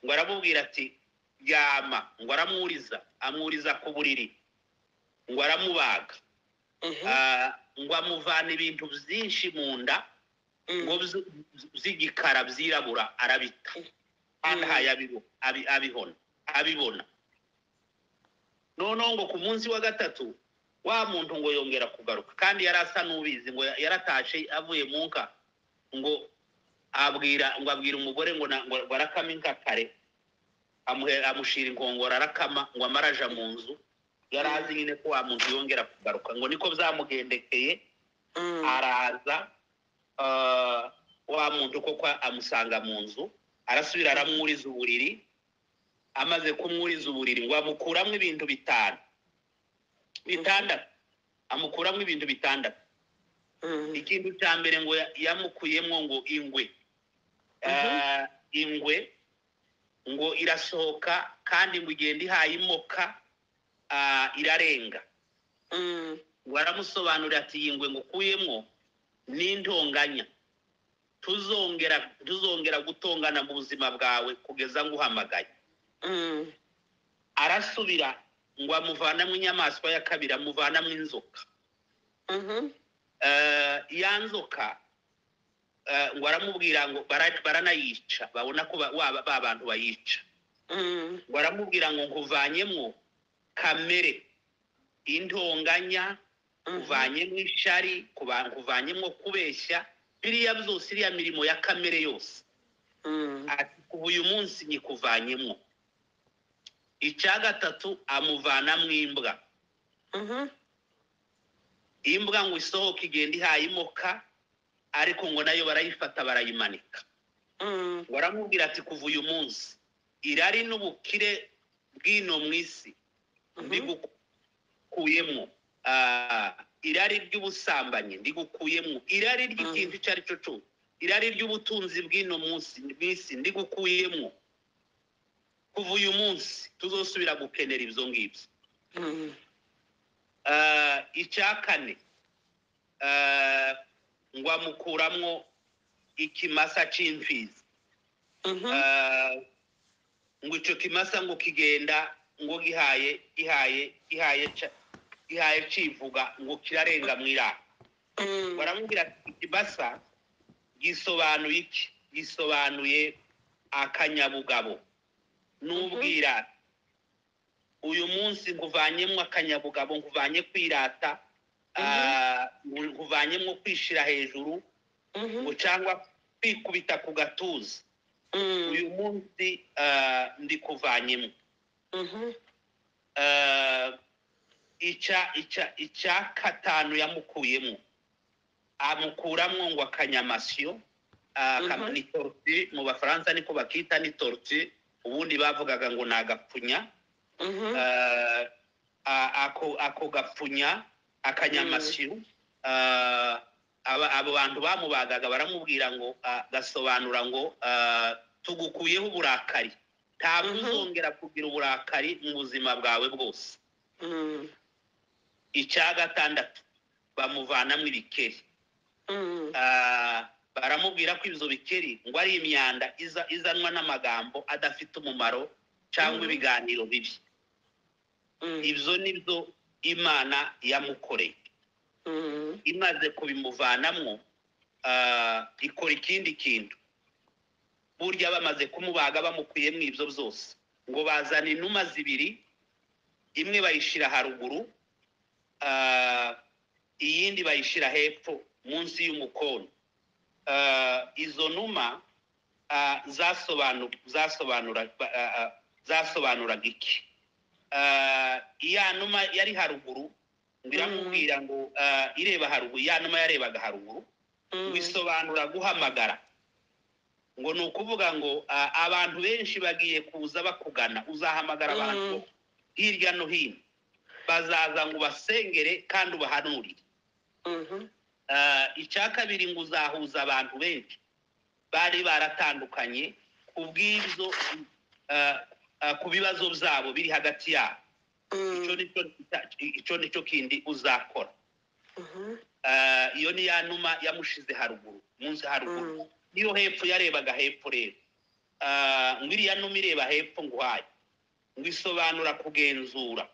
S1: ngo aramubwira ati ryama ngo aramwuriza amwuriza ku buriri ngo aramubaga eh, ngo amuvana ibintu byinshi mu nda ngo bz- bz- by'igikara byirabura arabita kandi
S3: Mm.
S1: ahaye abibo- abi- abihona abibona noneho ngo ku munsi wa gatatu wa muntu ngo yongera kugaruka kandi yari asa n'ubizi ngo ya- yaratashe avuye mu nka ngo abwira ngo abwira umugore ngo na- ngo ngo arakame inka kare amuhe- amushira inkongoro arakama ngo amare aja mu nzu yari azi nyine ko wa muntu yongera kugaruka ngo niko byamugendekeye
S3: Mm.
S1: araza ah, wa muntu koko amusanga mu nzu arasubira aramwuriza uburiri amaze kumwuriza uburiri ngo amukuramo ibintu bitanu bitandatu amukuramo ibintu bitandatu
S3: Mm.
S1: ikintu cya mbere ngo ya- yamukuyemo ngo ingwe Ah, ingwe ngo irasohoka kandi ngo igenda ihaye imoka ah, irarenga
S3: Mm.
S1: waramusobanurira ati iyi ngwe ngukuyemo n'intonganya tuzongera tuzongera gutongana mu buzima bwawe kugeza nguhamagaye
S3: Mm.
S1: arasubira ngo amuvanamo inyamaswa ya kabiri amuvanamo inzoka
S3: Mhm.
S1: Eh, ya nzoka eh, ngo aramubwira ngo bara- baranayica babona ko ba- wa- ba bantu bayica
S3: Mm.
S1: ngo aramubwira ngo nkuvanyemo kamere intonganya
S3: Mhm.
S1: kuvanyemo ishari kuba- kuvanyemo kubeshya biriya byose iriya mirimo ya kamere yose
S3: Mm.
S1: ati kuva uyu munsi nyikuvanyemo icya gatatu amuvanamo imbwa
S3: Mhm.
S1: imbwa ngo isohoke igenda ihaye imoka ariko ngo nayo barayifata barayimanika
S3: Mm.
S1: ngo aramubwira ati kuva uyu munsi irari n'ubukire bw'ino mu isi
S3: Mhm.
S1: ndigukuyemo Ah, irari ry'ubusambanyi ndigukuyemo irari ry'ikintu icyo ari cyo cyose irari ry'ubutunzi bw'ino munsi bw'isi ndigukuyemo kuva uyu munsi tuzosubira gukenera ibyo ngibyo
S3: Mm.
S1: Ah, icya kane ah, ngo amukuramo ikimasa cy'imfizi
S3: Mhm.
S1: Ah, ngo icyo kimasa ngo kigenda ngo gihaye gihaye gihaye ca- gihaye civuga ngo kirarenga mu iraro
S3: Mm.
S1: baramubwira ati ikimasa gisobanuye iki gisobanuye akanyabugabo n'ubwira uyu munsi nkuvanyemo akanyabugabo nkuvanye kwirata ah, nkuvanyemo kwishira hejuru
S3: Mhm.
S1: ngo cyangwa kwikubita ku gatuza
S3: Mm.
S1: uyu munsi ah, ndi kuvanyemo
S3: Mhm.
S1: Ah, ica ica icya katanu yamukuyemo amukuramo ngo akanyamasyo ah,
S3: Mhm.
S1: kama- ni torti mu bafaransa niko bakita ni torti ubundi bavugaga ngo ni agapfunya
S3: Mhm.
S1: Ah, a- ako ako gapfunya akanyamasyo Ah, aba- abo bantu bamubagaga baramubwira ngo ah, gasobanura ngo ah, tugukuyeho uburakari ntabwo
S3: Mhm.
S1: uzongera kugira uburakari mu buzima bwawe bwose
S3: Mm.
S1: icya gatandatu bamuvanamo ibikeri
S3: Mm.
S1: Ah, baramubwira ko ibyo bikeri ngo ari imyanda iza- izanwa n'amagambo adafite umumaro cyangwa
S3: Mhm.
S1: ibiganiro bibi
S3: Mm.
S1: ibyo ni byo imana yamukoreye
S3: Mm.
S1: imaze kubimuvanamo ah, ikora ikindi kintu burya bamaze kumubaga bamukuyemo ibyo byose ngo bazana inuma zibiri imwe bayishyira haruguru ah, iyindi bayishyira hepfo munsi y'umukono Ah, izo numa ah, zasobanu- zasobanura- ba- ah, ah, zasobanuraga iki Ah, iya numa yari haruguru ngo iramubwira ngo ah, ireba haruguru ya numa yarebaga haruguru
S3: Mm.
S1: bisobanura guhamagara ngo ni ukuvuga ngo ah, abantu benshi bagiye kuza bakugana uzahamagara abantu
S3: Mm.
S1: hirya no hino bazaza ngo ubasengere kandi ubahanurire
S3: Mhm.
S1: Ah, icya kabiri ngo uzahuza abantu benshi bari baratandukanye ku bw'ibyo ah, ah, ku bibazo byabo biri hagati yabo
S3: Mm.
S1: icyo ni cyo- icyo ni cyo kindi uzakora
S3: Mhm.
S1: Ah, iyo ni ya numa yamushize haruguru munsi haruguru
S3: Mm.
S1: niyo hepfo yarebaga hepfo rero Ah, ngo iriya numa ireba hepfo nguhaye ngo isobanura kugenzura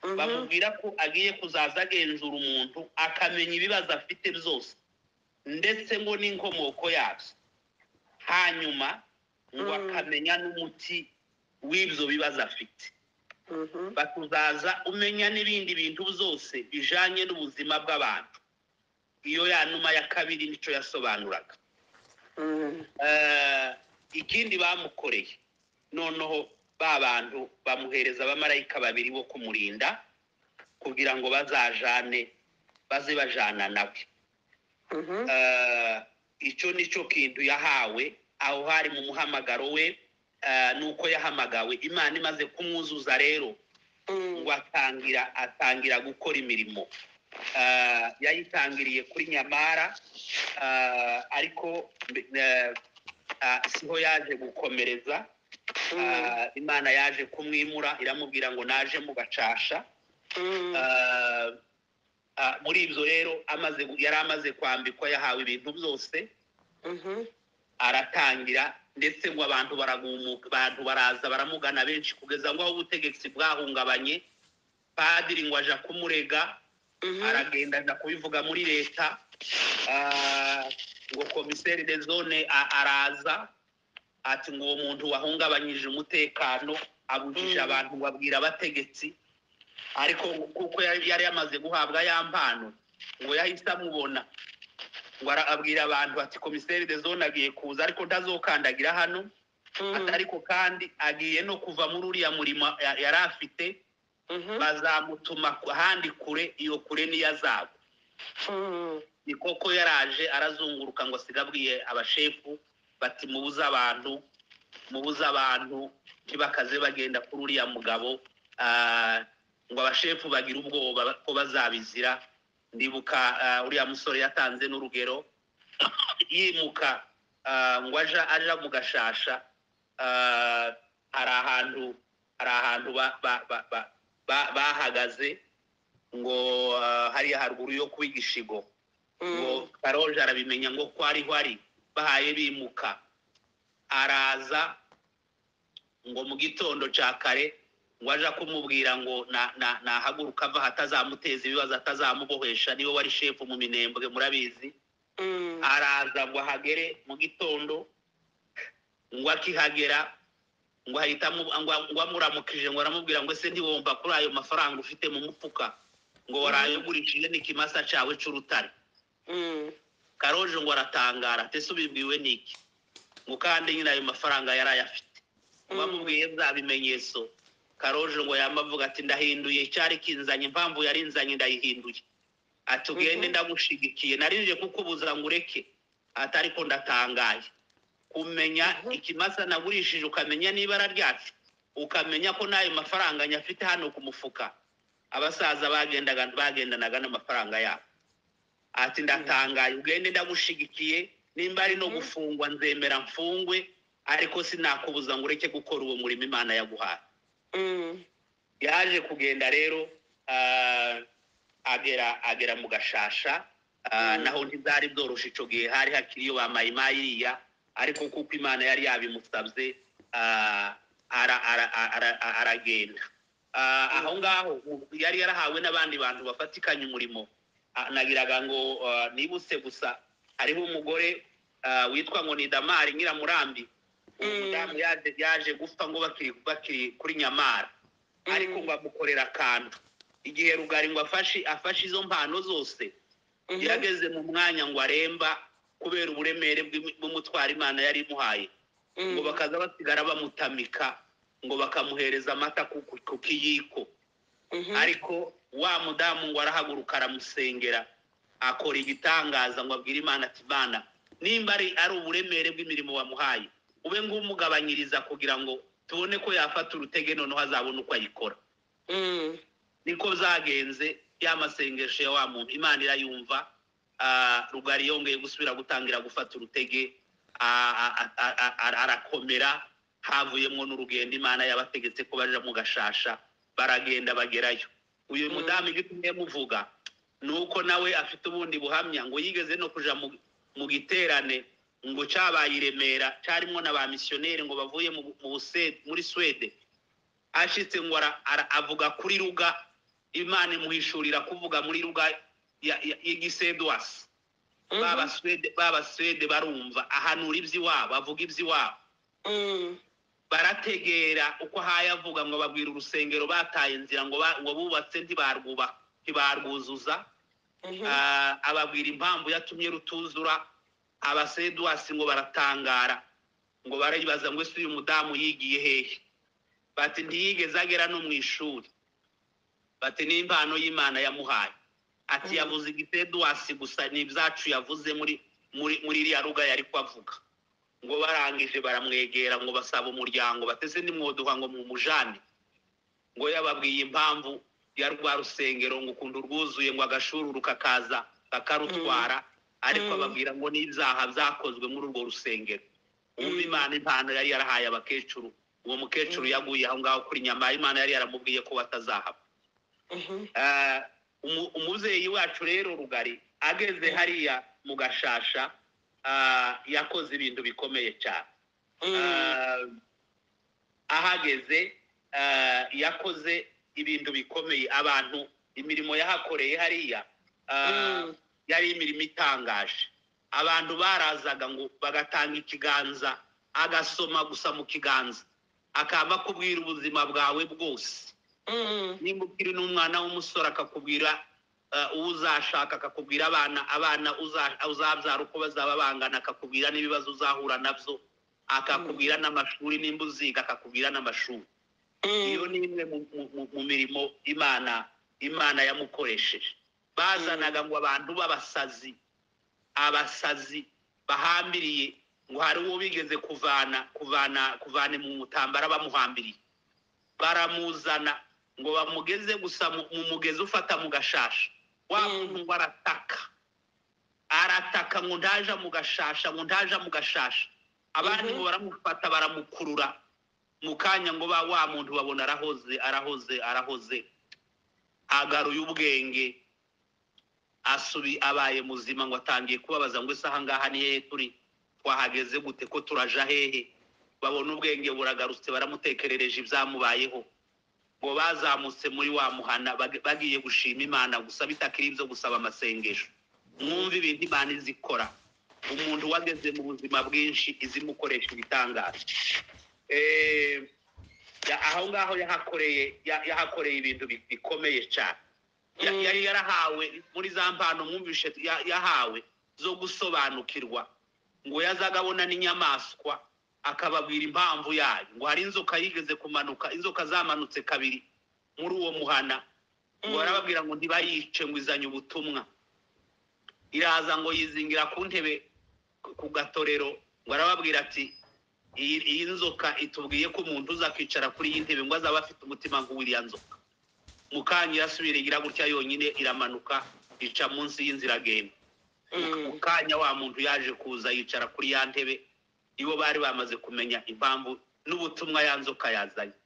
S3: Mhm.
S1: bamubwira ko agiye kuzaza agenzura umuntu akamenya ibibazo afite byose ndetse ngo n'inkomoko yabyo hanyuma ngo
S3: Mm.
S1: akamenya n'umuti w'ibyo bibazo afite
S3: Mhm.
S1: batuzaza umenya n'ibindi bintu byose bijanye n'ubuzima bw'abantu iyo ya numa ya kabiri nicyo yasobanuraga
S3: Mm.
S1: Eh, ikindi bamukoreye noneho ba bantu bamuhereza abamarayika babiri bo kumurinda kugira ngo bazajane baze bajana nawe
S3: mhm,
S1: Ah, icyo ni cyo kintu yahawe aho hari mu muhamagaro we ah, nuko yahamagawe imana imaze kumwuzuza rero
S3: mhm,
S1: ngo atangira atangira gukora imirimo Ah, yayitangiriye kuri nyamara ah, ariko eh, ah, siho yaje gukomereza
S3: mhm,
S1: Ah, imana yaje kumwimura iramubwira ngo naje mu bacasha
S3: mhm,
S1: Ah, ah, muri ibyo rero amaze gu- yari amaze kwambikwa yahawe ibintu byose
S3: mhm,
S1: aratangira ndetse ngo abantu baragumuka abantu baraza baramugana benshi kugeza ngo aho ubutegetsi bwahungabanye padiri ngo aja kumurega
S3: mhm,
S1: aragenda aja kubivuga muri leta Ah, ngo komiseri de zone a- araza ati ngo uwo muntu wahungabanyije umutekano abujije
S3: Mm.
S1: abantu ngo abwira abategetsi ariko kuko yari yari yamaze guhabwa ya mpano ngo yahise amubona ngo ara- abwira abantu ati komiseri de zone agiye kuza ariko ntazokandagira hano
S3: mhm,
S1: Ati, ariko kandi agiye no kuva muri uriya murimo ya- yari afite
S3: mhm,
S1: bazamutuma ku- ahandi kure iyo kure niyo azaba
S3: mhm,
S1: ni koko yaraje arazunguruka ngo sigabwiye abashefu bati mubuze abantu mubuze abantu ntibakaze bagenda kuri uriya mugabo Ah, ngo abashefu bagire ubwoba ko bazabizira ndibuka ah, uriya musore yatanze n'urugero yimuka ah, ngo aja aja mu gashasha Ah, hari ahantu hari ahantu ba- ba- ba- ba- ba- bahagaze ngo ah, hariya haruguru yo kuba igishigo ngo
S3: mhm,
S1: karoje arabimenya ngo ko ariho ari bahaye bimuka araza ngo mu gitondo cya kare ngo aja kumubwira ngo na- na- nahaguruka ava hatazamuteza ibibazo atazamubohesha niwe wari shefu mu minembwe murabizi
S3: mhm,
S1: araza ngo ahagere mu gitondo ngo akihagera ngo ahita amu- ngo- ngo amuramukije ngo aramubwira ngo ese ntiwumva kuri ayo mafaranga ufite mu mufuka ngo warayagurishije n'ikimasa cyawe cy'urutare
S3: mhm,
S1: karoje ngo aratangara ese ubibwiwe n'iki ngo kandi nyine ayo mafaranga yari ayafite ngo amubwiye bya bimenyetso karoje ngo yamavuga ati ndahinduye icyari kinzanye impamvu yari inzanye ndayihinduye ati ugende
S3: Mhm.
S1: ndagushyigikiye narinje kukubuza ngo ureke ati ariko ndatangaye kumenya
S3: Mhm.
S1: ikimasa nagurishije ukamenya n'ibara ryacu ukamenya ko n'ayo mafaranga nyafite hano ku mufuka abasaza bagendaga bagendanaga n'amafaranga yabo ati ndatangaye ugende ndagushigikiye nimba ari no
S3: Mhm.
S1: gufungwa nzemera mfungwe ariko sinakubuza ngo ureke gukora uwo murimo imana yaguhaye
S3: mhm,
S1: yaje kugenda rero ah, agera agera mu gashasha ah,
S3: Mhm.
S1: naho ntibwari bworoshe icyo gihe hari hakiri iyo bamayimariya ariko kuko imana yari yabimusabye ah, ara- ara- ara- ara- aragenda Ah, aho ngaho ubu yari yarahawe n'abandi bantu bafatikanya umurimo Ah, nagiraga ngo ah, nibutse gusa hariho umugore ah, witwa ngo ni damari nyiramurambi uwo
S3: Mm.
S1: mudamu yaje yaje gupfa ngo bakiri bakiri kuri nyamara ariko
S3: Mm.
S1: ngo amukorera akantu igihe rugari ngo afashe afashe izo mpano zose
S3: mhm,
S1: yageze mu mwanya ngo aremba kubera uburemere bw'imi- bw'umutwaro imana yari imuhaye ngo
S3: mhm,
S1: bakaza basigara bamutamika ngo bakamuhereza amata ku ku- ku kiyiko
S3: mhm,
S1: ariko wa mudamu ngo arahaguruka aramusengera akora igitangaza ngo abwire imana ati mana nimba ari ari uburemere bw'imirimo wamuhaye ube ngumugabanyiriza kugira ngo tubone ko yafata urutege noneho azabona uko ayikora
S3: mhm,
S1: niko zagenze ya masengesho ya wa muntu imana irayumva ah, rugari yongeye gusubira gutangira gufata urutege ah, ah, ah, ah, ah, arakomera havuyemo n'urugendo imana yabategetse ko baja mu gashasha baragenda bagerayo uyu
S3: Mm.
S1: mudamu igitumye muvuga ni uko nawe afite ubundi buhamya ngo yigeze no kuja mu, mu giterane ngo cabaye i remera carimwo na ba misiyoneri ngo bavuye mu, mu Buswe- muri swede ashitse ngo ara- ara- avuga kuri ruga imana imuhishurira kuvuga muri ruga ya- ya- y'igisedwasi
S3: mhm,
S1: babaswede babaswede barumva ahanura iby'iwabo avuga iby'iwabo
S3: mhm,
S1: barategera uko ahaye avuga ngo babwira urusengero bataye inzira ngo ba- ngo bubatse ntibarwuba ntibarwuzuza
S3: mhm,
S1: Ah, ababwira impamvu yatumye rutuzura abasedwasi ngo baratangara ngo baribaza ngo ese uyu mudamu yigiye hehe bati ntiyigeze agera no mu ishuri bati n'impano y'imana yamuhaye ati yavuze igipeduwasi gusa ni ibyacu yavuze muri muri muri iriya ruga yari kwavuga ngo barangije baramwegera ngo basaba umuryango bateze nimwodoka ngo mumujane ngo yababwiye impamvu ya rwa rusengero ngo ukuntu rwuzuye ngo agashururu kakaza kakarutwara ariko
S3: Mm.
S1: ababwira ngo n'ibyaha byakozwe muri urwo rusengero ubu
S3: Mm.
S1: imana impano yari yarahaye abakecuru uwo mukecuru
S3: Mm.
S1: yaguye aho ngaho kuri nyama imana yari yaramubwiye ko batazahaba Ah, umu- umubyeyi wacu rero rugari ageze hariya mu gashasha ah, yakoze ibintu bikomeye cyane Ah, ahageze ah, yakoze ibintu bikomeye abantu imirimo yahakoreye hariya ah, yari imirimo itangaje abantu barazaga ngo bagatanga ikiganza agasoma gusa mu kiganza akaba akubwira ubuzima bwawe bwose nimba ukiri n'umwana w'umusore akakubwira eh, uwo uzashaka akakubwira abana abana uza- uzabyara uko bazaba bangana akakubwira n'ibibazo uzahura nabyo akakubwira n'amashuri nimba uziga akakubwira n'amashuri iyo ni imwe mu- mu- mu- mu mirimo imana imana yamukoresheje bazanaga ngo abantu b'abasazi abasazi bahambiriye ngo hari uwo bigeze kuvana kuvana kuvana mu mutambara bamuhambiriye baramuzana ngo bamugeze gusa mu- mu mugezi ufata mu gashasha wa
S3: Mm.
S1: muntu ngo arataka arataka ngo ndaja mu gashasha ngo ndaja mu gashasha abandi
S3: Mhm.
S1: ngo baramufata baramukurura mu kanya ngo ba wa muntu babona arahoze arahoze arahoze agaruye ubwenge asubi abaye muzima ngo atangiye kubabaza ngo ese ahangaha ni hehe turi twahageze gute ko turaja hehe babona ubwenge buragarutse baramutekerereje ibyamubayeho ngo bazamutse muri wa muhana bag- bagiye gushima imana gusa bitakiri ibyo gusaba amasengesho mwumve ibintu imana izi ikora umuntu wageze mu buzima bwinshi izimukoresha ibitangaje Eh, ya- aho ngaho yahakoreye ya- yahakoreye ibintu bi- bikomeye cyane Ya-
S3: Mm.
S1: yari yarahawe muri za mpano mwumvishe ya- yahawe zo gusobanukirwa ngo yazaga abona n'inyamaswa akababwira impamvu yayo ngo hari inzoka yigeze kumanuka inzoka zamanutse kabiri muri uwo muhana ngo
S3: Mm.
S1: barababwira ngo ntibayice ngo izanye ubutumwa iraza ngo yizingira ku ntebe ku- ku gatorero ngo arababwira ati iyi iyi nzoka itubwiye ko umuntu uza kwicara kuri iyi ntebe ngo azaba afite umutima nk'uw'iriya nzoka mu kanya irasubira igira gutya yonyine iramanuka ica munsi y'inzira agenda mu kanya wa muntu yaje kuza yicara kuri ya ntebe ibo bari bamaze kumenya impamvu n'ubutumwa ya nzoka yazanye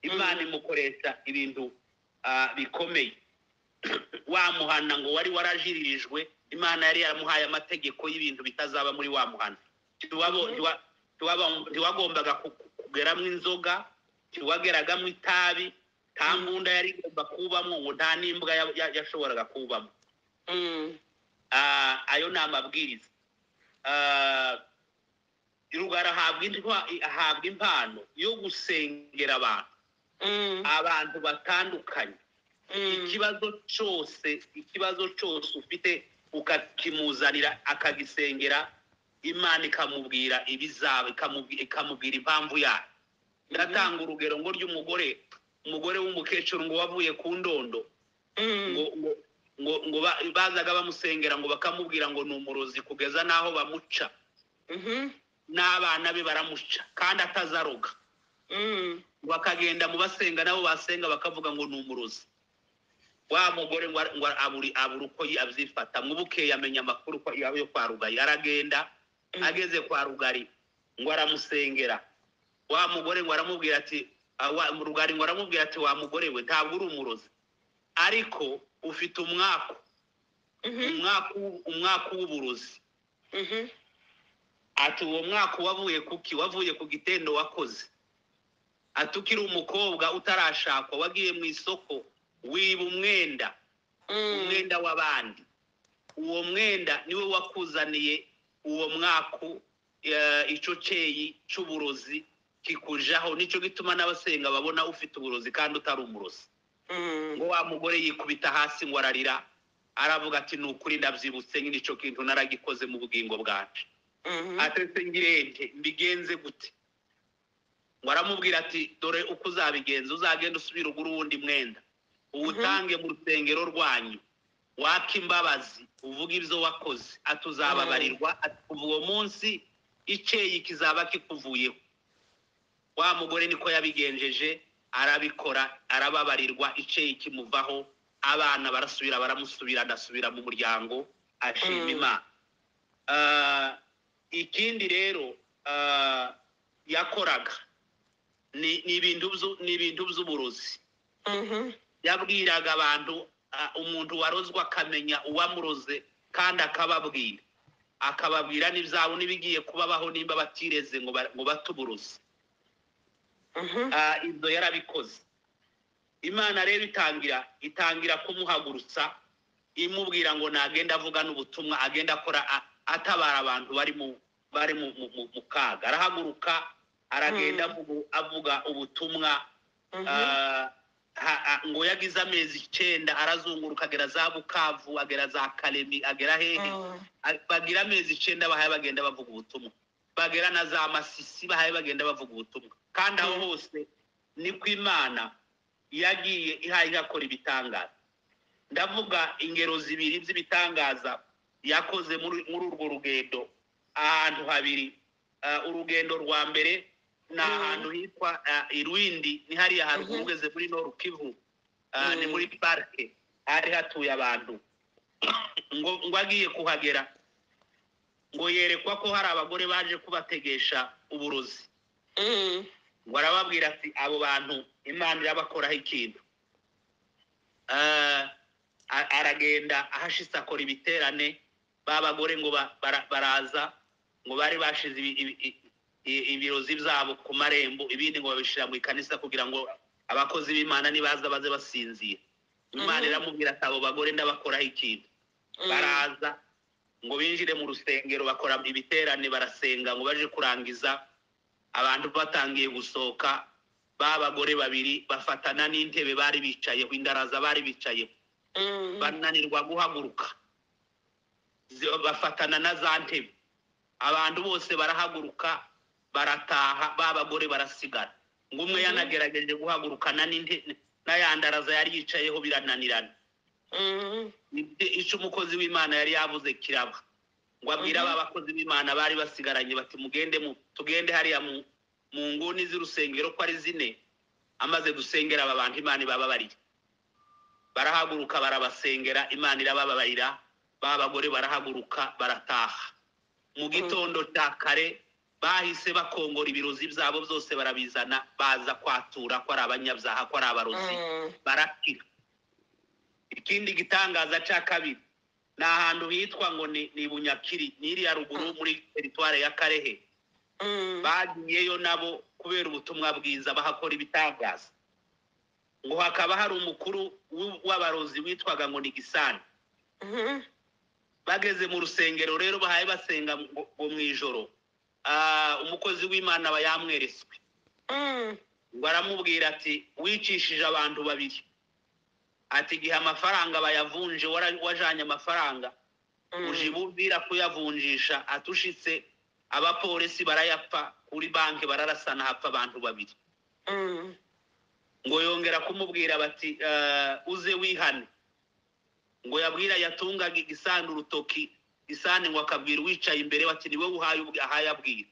S1: imana
S3: Mm.
S1: imukoresha ibintu ah, bikomeye wa muhana ngo wari warajiririjwe imana yari yaramuhaye amategeko y'ibintu bitazaba muri wa muhana Ntiwabo-
S3: Mhm.
S1: ntiwa- ntiwaba- ntiwagombaga ku- ku- kugeramo inzoga ntiwageragamo itabi nta mbunda yari igomba kubamo ngo nta n'imbwa ya- ya- yashoboraga kubamo Ah, ayo ni amabwiriza Ah, rugara ahabwa intwa- ahabwa impano yo gusengera abantu abantu batandukanye ikibazo cyose ikibazo cyose ufite ukakimuzanira akagisengera imana ikamubwira ibizaba ikamubwi- ikamubwira impamvu yayo ndatanga urugero ngo ry'umugore umugore w'umukecuru ngo wavuye ku ndondo ngo ngo- ngo ngo ba- bazaga bamusengera ngo bakamubwira ngo ni umurozi kugeza n'aho bamuca n'abana be baramuca kandi atazaroga bakagenda mu basenga nabo basenga bakavuga ngo ni umurozi wa mugore ngo ngo aburi abura uko yi- abyifata mu bukeye amenya amakuru ko yaba yo kwa rugari aragenda ageze kwa rugari ngo aramusengera wa mugore ngo aramubwira ati ah, wa- rugari ngo aramubwira ati wa mugore we ntabwo uri umurozi ariko ufite umwaku umwaka w'u- umwaka w'uburozi ati uwo mwaka wavuye kuki wavuye ku gitendo wakoze ati ukiri umukobwa utarashakwa wagiye mu isoko wiba umwenda umwenda w'abandi uwo mwenda niwe wakuzaniye uwo mwaka eh, ico ceyi c'uburozi kikujaho nico gituma n'abasenga babona ufite uburozi kandi utari umurozi ngo wa mugore yikubita hasi ngo ararira aravuga ati ni ukuri ndabyibutse nyine icyo kintu naragikoze mu bugingo bwacu atetse ngirente mbigenze gute ngo aramubwira ati dore uko uzabigenza uzagenda usubira ugura uwundi mwenda uwutange mu rusengero rwanyu waka imbabazi uvuga ibyo wakoze atuzababarirwa ati kuva uwo munsi icyeyi kizaba kikuvuyeho wa mugore niko yabigenjeje arabikora arababarirwa icyeyi kimuvaho abana barasubira baramusubira adasubira mu muryango ashima
S3: Mm.
S1: imana Ah, ikindi rero ah, yakoraga ni ni ibintu byu- ni ibintu by'uburozi
S3: Mhm.
S1: yabwiraga abantu ah, umuntu warozwe akamenya uwamuroze kandi akababwira akababwira n'ibyabo n'ibigiye kubabaho nimba batireze ngo ba- ngo bate uburozi
S3: Mhm.
S1: Ah, ibyo yarabikoze imana rero itangira itangira kumuhagurutsa imubwira ngo nagenda avuga n'ubutumwa agenda akora a- atabara abantu bari mu bari mu, mu, mu- mu kaga arahaguruka aragenda avuga- avuga ubutumwa
S3: Mhm.
S1: Ah, ha- ha- ngo yagize amezi icyenda arazunguruka agera za bukavu agera za karemi agera hehe
S3: Mhm.
S1: A- bagira amezi icyenda bahaye bagenda bavuga ubutumwa bagera na za masisi bahaye bagenda bavuga ubutumwa kandi aho
S3: Mm.
S1: hose niko imana yagiye ihaye igakora ibitangaza ndavuga ingero zibiri z'ibitangaza yakoze muri muri urwo rugendo ahantu habiri Ah, urugendo rwa mbere ni
S3: Mm.
S1: ahantu hitwa ah, irwindi ni hariya haruguru
S3: Mhm.
S1: ugeze muri noru kivu Ah, ni
S3: Mm.
S1: muri parike hari hatuye abantu ngo ngo agiye kuhagera ngo yerekwa ko hari abagore baje kubategesha uburozi
S3: Mhm.
S1: ngo arababwira ati abo bantu imana irabakoraho ikintu Ah, a- aragenda ahashitse akora ibiterane ba bagore ngo ba- bara- baraza ngo bari bashize ibi- ibi- i- i- ibirozi byabo ku marembo ibindi ngo babishyira mu ikanisa kugira ngo abakozi b'imana nibaza baze basinzira imana
S3: Mhm.
S1: iramubwira ati abo bagore ndabakoraho ikintu baraza ngo binjire mu rusengero bakora ibiterane barasenga ngo baje kurangiza abantu batangiye gusohoka ba bagore babiri bafatana n'intebe bari bicayeho indaraza bari bicayeho
S3: Mhm.
S1: bananirwa guhaguruka Zi- bafatana na za ntebe abantu bose barahaguruka barataha ba bagore barasigara ngo umwe
S3: Mhm.
S1: yanagerageje guhagurukana n'inte- n'ayandaraza yari yicayeho birananirana
S3: Mhm.
S1: Nibyo icyo umukozi w'imana yari yavuze kiraba ngo abwire
S3: Mhm.
S1: aba bakozi b'imana bari basigaranye bati mugende mu tugende hariya mu mu nguni z'urusengero ko ari zine amaze gusengera aba bantu imana ibababariye barahaguruka barabasengera imana irabababarira ba bagore barahaguruka barataha mu gitondo cya kare bahise bakongora ibirozi byabo byose barabizana baza kwatura ko ari abanyabyaha ko ari abarozi
S3: Mhm.
S1: barakira ikindi gitangaza cya kabiri ni ahantu hitwa ngo ni ni bunyakiri n'iriya ruguru muri teritwari ya karehe
S3: Mhm.
S1: bagiyeyo nabo kubera ubutumwa bwiza bahakora ibitangaza ngo hakaba hari umukuru w'u- w'abarozi witwaga ngo ni gisani
S3: Mhm.
S1: bageze mu rusengero rero bahaye basenga ngo ngo mu ijoro ah, umukozi w'imana aba yamweretswe
S3: Mhm.
S1: ngo aramubwira ati wicishije abantu babiri ati igihe amafaranga bayavunje wara- wajanye amafaranga uje bubwira kuyavunjisha atushitse abapolisi barayapfa kuri banki bararasana hapfa abantu babiri
S3: Mhm.
S1: ngo yongera kumubwira bati "Eh, uze wihane ngo yabwira yatungaga igisani urutoki isani ngo akabwira uwicaye imbere bati ni wowe uhaye ubwi- ahaye abwira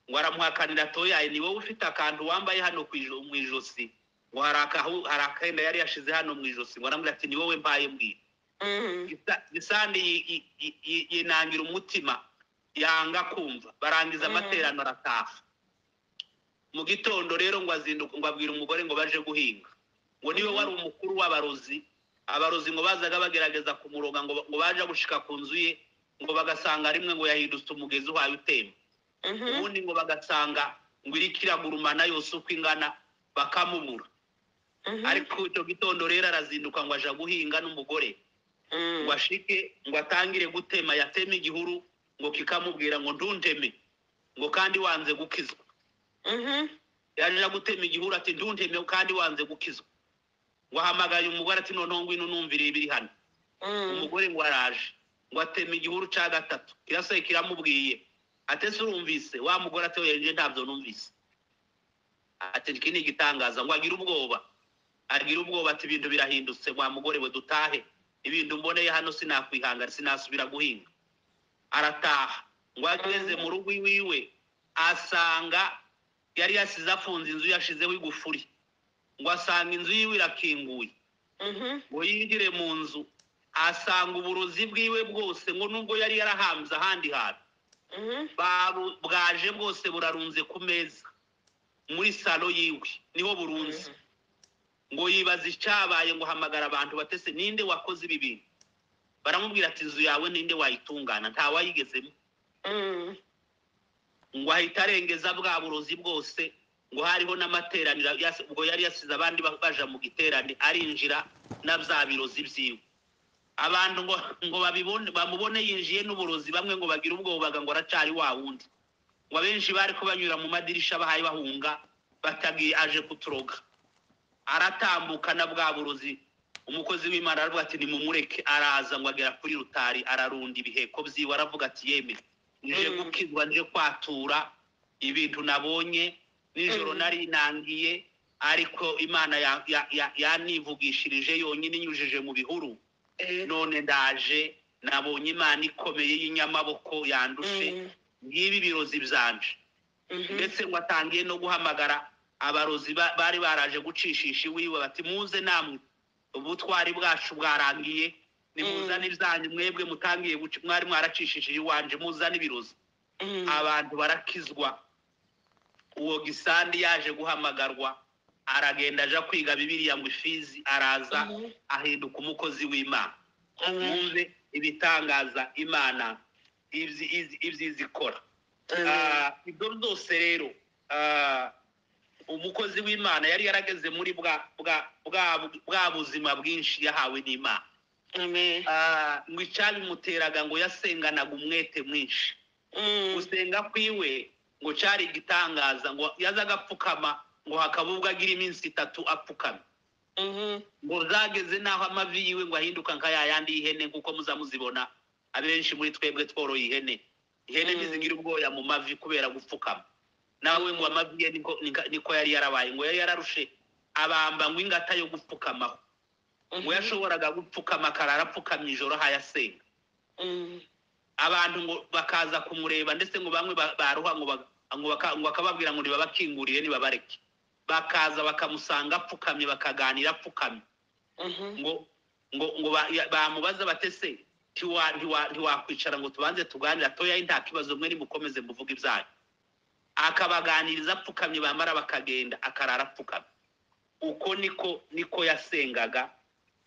S1: ngo aramuhakanira atoyaye ni wowe ufite akantu wambaye hano ku ijo- mu ijosi ngo hari akahu- hari akenda yari yashize hano mu ijosi ngo aramubwira ati ni wowe mpaye mbwira
S3: Mhm.
S1: Gisa- gisani yi- yi- yi- yi- yinangira umutima yanga kumva barangiza
S3: Mhm.
S1: amaterano arataha mu gitondo rero ngo azinduka ngo abwira umugore ngo baje guhinga ngo niwe
S3: Mhm.
S1: wari umukuru w'abarozi abarozi ngo bazaga bagerageza kumuroga ngo ngo baje gushika ku nzu ye ngo bagasanga rimwe ngo yahindutse umugezi uhaye utemba
S3: Mhm.
S1: ubundi ngo bagasanga ngo iriko iragurumana yose uko ingana bakamubura
S3: Mhm.
S1: ariko icyo gitondo rero arazinduka ngo aja guhinga n'umugore
S3: Mhm.
S1: ngo ashike ngo atangire gutema yatema igihuru ngo kikamubwira ngo ntunteme ngo kandi wanze gukizwa
S3: Mhm.
S1: yaje gutema igihuru ati ntunteme kandi wanze gukizwa ngo ahamagaye umugore ati noneho ngwino numvire ibiri hano
S3: Mhm.
S1: umugore ngo araje ngo atema igihuru cya gatatu kirasohoye kiramubwiye atese urumvise wa mugore ati oya njye ntabyo numvise ati iki ni igitangaza ngo agire ubwoba agira ubwoba ati ibintu birahindutse wa mugore we dutahe ibintu mboneye hano sinakwihangana sinasubira guhinga arataha ngo ageze mu rugo iwiwe asanga yari yasize afunze inzu yashizeho igufuri ngo asanga inzu yiwe irakinguye ngo yinjire mu nzu asanga uburozi bwiwe bwose ngo nubwo yari yarahambye ahandi hantu babu- bwaje bwose burarunze ku meza muri salo yiwe niho burunze ngo yibaza icyabaye ngo hamagara abantu batese ninde wakoze ibi bintu baramubwira ati inzu yawe ninde wayitungana nta wayigezemo ngo ahita arengeza bwa burozi bwose ngo hariho n'amateraniro yas- ubwo yari yasize abandi ba- baja mu giterane arinjira na bya birozi byiwe abantu ngo ngo babibone bamubone yinjiye n'uburozi bamwe ngo bagire ubwoba ngo aracari wa wundi ngo abenshi bari ko banyura mu madirisha bahaye bahunga batagiye aje kuturoga aratambuka na bwa burozi umukozi w'imana aravuga ati nimumureke araza ngo agera kuri rutari ararunda ibiheko byiwe aravuga ati yeme nje
S3: Mm.
S1: gukizwa nje kwatura ibintu nabonye nijoro
S3: Mm.
S1: nari nangiye ariko imana ya- ya- ya- yanivugishirije yonyine inyujije mu bihuru none ndaje nabonye imana ikomeye y'inyamaboko yandushe ngibi birozi byanje ndetse ngo atangiye no guhamagara abarozi ba- bari baraje gucishisha iwiwe bati muze namwe ubutwari bwacu bwarangiye nimuzane ibyanyu mwebwe mutangiye guca mwari mwaracishishije iwanje muzane ibirozi abantu barakizwa uwo gisandi yaje guhamagarwa aragenda aja kwiga bibiriya ngo ifizi araza ahinduka umukozi w'imana mwumve ibitangaza imana ibyi- ibyi- ibyiza ikora Ah, ibyo byose rero ah, umukozi w'imana yari yarageze muri bwa bwa bwa bwa buzima bwinshi yahawe n'imana Ah, ngo icyabimuteraga ngo yasenganaga umwete mwinshi gusenga kwiwe ngo cyari igitangaza ngo yazaga apfukama ngo hakaba ubwo agira iminsi itatu apfukama ngo zageze n'aho amavi yiwe ngo ahinduka nka ya yandi y'ihene nk'uko muza muzibona abenshi muri twebwe tworoye ihene ihene
S3: Mm.
S1: ntizigira ubwoya mu mavi kubera gupfukama nawe ngo amavi ye niko- nika- niko yari yarabaye ngo yari yararushe abamba ngo ingata yo gupfukamaho ngo yashoboraga gupfukama akarara apfukamye ijoro hayasenga abantu ngo bakaza kumureba ndetse ngo bamwe ba- baruha ngo ba- ngo baka- ngo bakababwira ngo nibabakingurire nibabareke bakaza bakamusanga apfukamye bakaganira apfukamye ngo ngo ngo ba- ya- bamubaza batese ntiwa- ntiwa- ntiwakwicara ngo tubanze tuganire atoya nta kibazo mwe nimukomeze muvuge ibyanyu akabaganiriza apfukamye bamara bakagenda akarara apfukamye uko niko niko yasengaga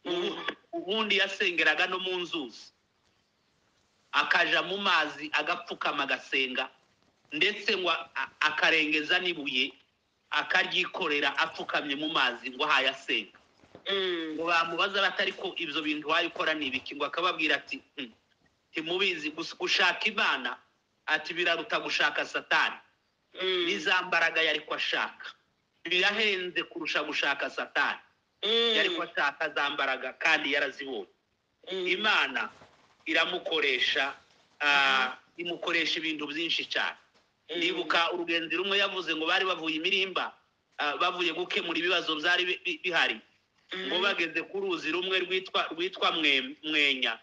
S1: Ubu- ubundi yasengeraga no mu nzuzi akaja mu mazi agapfukama agasenga ndetse ngo a- akarengeza n'ibuye akaryikorera apfukamye mu mazi ngo ahaye asenga ngo bamubaza batari ko ibyo bintu wayikora ni ibiki ngo akababwira ati "Hmm, ntimubizi gus- gushaka imana ati biraruta gushaka satani n'iza mbaraga yari ko ashaka birahenze kurusha gushaka satani yari ko ashaka za mbaraga kandi yarazibonye imana iramukoresha ah, imukoresha ibintu byinshi cyane ndibuka urugenzi rumwe yavuze ngo bari bavuye imirimba ah, bavuye gukemura ibibazo byari bi- bi- bihari ngo bageze ku ruzi rumwe rwitwa rwitwa Mwe- mwenya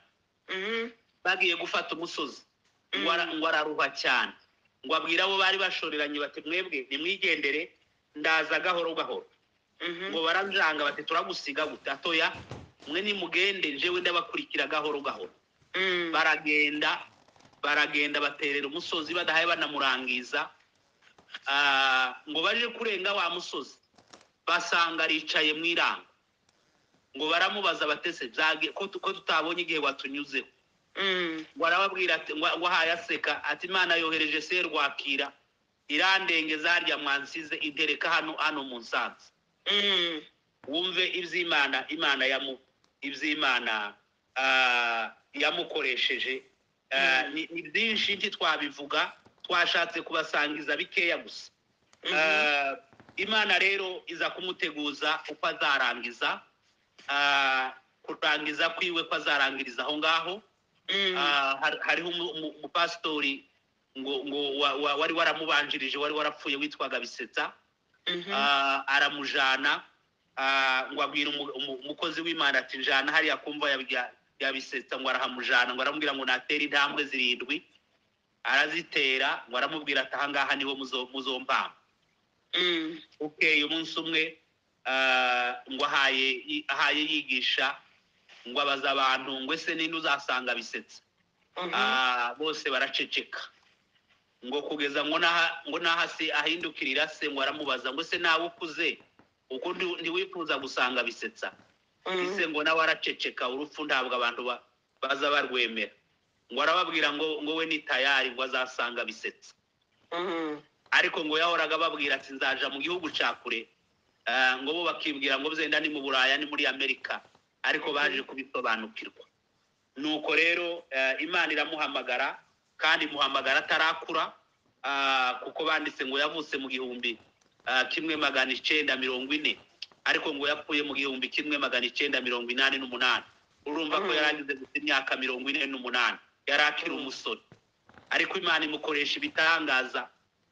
S1: bagiye gufata umusozi ngo ara- ngo araruha cyane ngo abwire abo bari bashoreranye bati mwebwe nimwigendere ndaza gahoro gahoro ngo baranjanga bati turagusiga gute atoya mwe nimugende njyewe ndabakurikira gahoro gahoro baragenda baragenda baterera umusozi badahaye banamurangiza Ah, ngo baje kurenga wa musozi basanga aricaye mu iranga ngo baramubaza batese byage ko tu- ko tutabonye igihe watunyuzeho ngo arababwira ati ngo ngo ahaye aseka ati imana yohereje serwakira irandengeza harya mwansize intereka hano hano mu nsanze wumve iby'imana imana yamu iby'imana ah, yamukoresheje Ah, ni ni byinshi ntitwabivuga twashatse kubasangiza bikeya gusa Ah, imana rero iza kumuteguza uko azarangiza Ah, kurangiza kwiwe ko azarangiriza aho ngaho Ah, har- hariho umu- umu- umupasitori ngo ngo wa- wa- wari waramubanjirije wari warapfuye witwaga bisetsa Ah, aramujana ah, ngo abwira umu- umu- umukozi w'imana ati njana hariya kumva ya- ya- yabisetsa ngo arahamujana ngo aramubwira ngo natere intambwe zirindwi arazitera ngo aramubwira ati ahangaha niho muzo- muzompampa
S3: Mm.
S1: bukeye umunsi umwe ah, ngo ahaye ahaye yigisha ngo abaza abantu ngo ese ninde uzasanga bisetsa
S3: Mhm.
S1: Ah, bose baraceceka ngo kugeza ngo n'aha ngo n'aha se ahindukirira se ngo aramubaza ngo se nawe ukuze uko ndi- ntiwifuza gusanga bisetsa
S3: Mm.
S1: ese ngo nawe araceceka urupfu ntabwo abantu ba- baza barwemera ngo arababwira ngo ngo we ni tayari ngo azasanga bisetsa
S3: Mhm.
S1: ariko ngo yahoraga ababwira ati nzaja mu gihugu cya kure Ah, ngo bo bakibwira ngo zenda ni mu buraya ni muri amerika ariko baje kubisobanukirwa nuko rero eh, imana iramuhamagara kandi imuhamagara atarakura ah, kuko banditse ngo yavutse mu gihumbi ah, kimwe magana icenda mirongo ine ariko ngo yapfuye mu gihumbi kimwe magana icenda mirongo inani n'umunani urumva ko
S3: Mhm.
S1: yari ageze gusa imyaka mirongo ine n'umunani yari akiri
S3: Mhm.
S1: umusore ariko imana imukoresha ibitangaza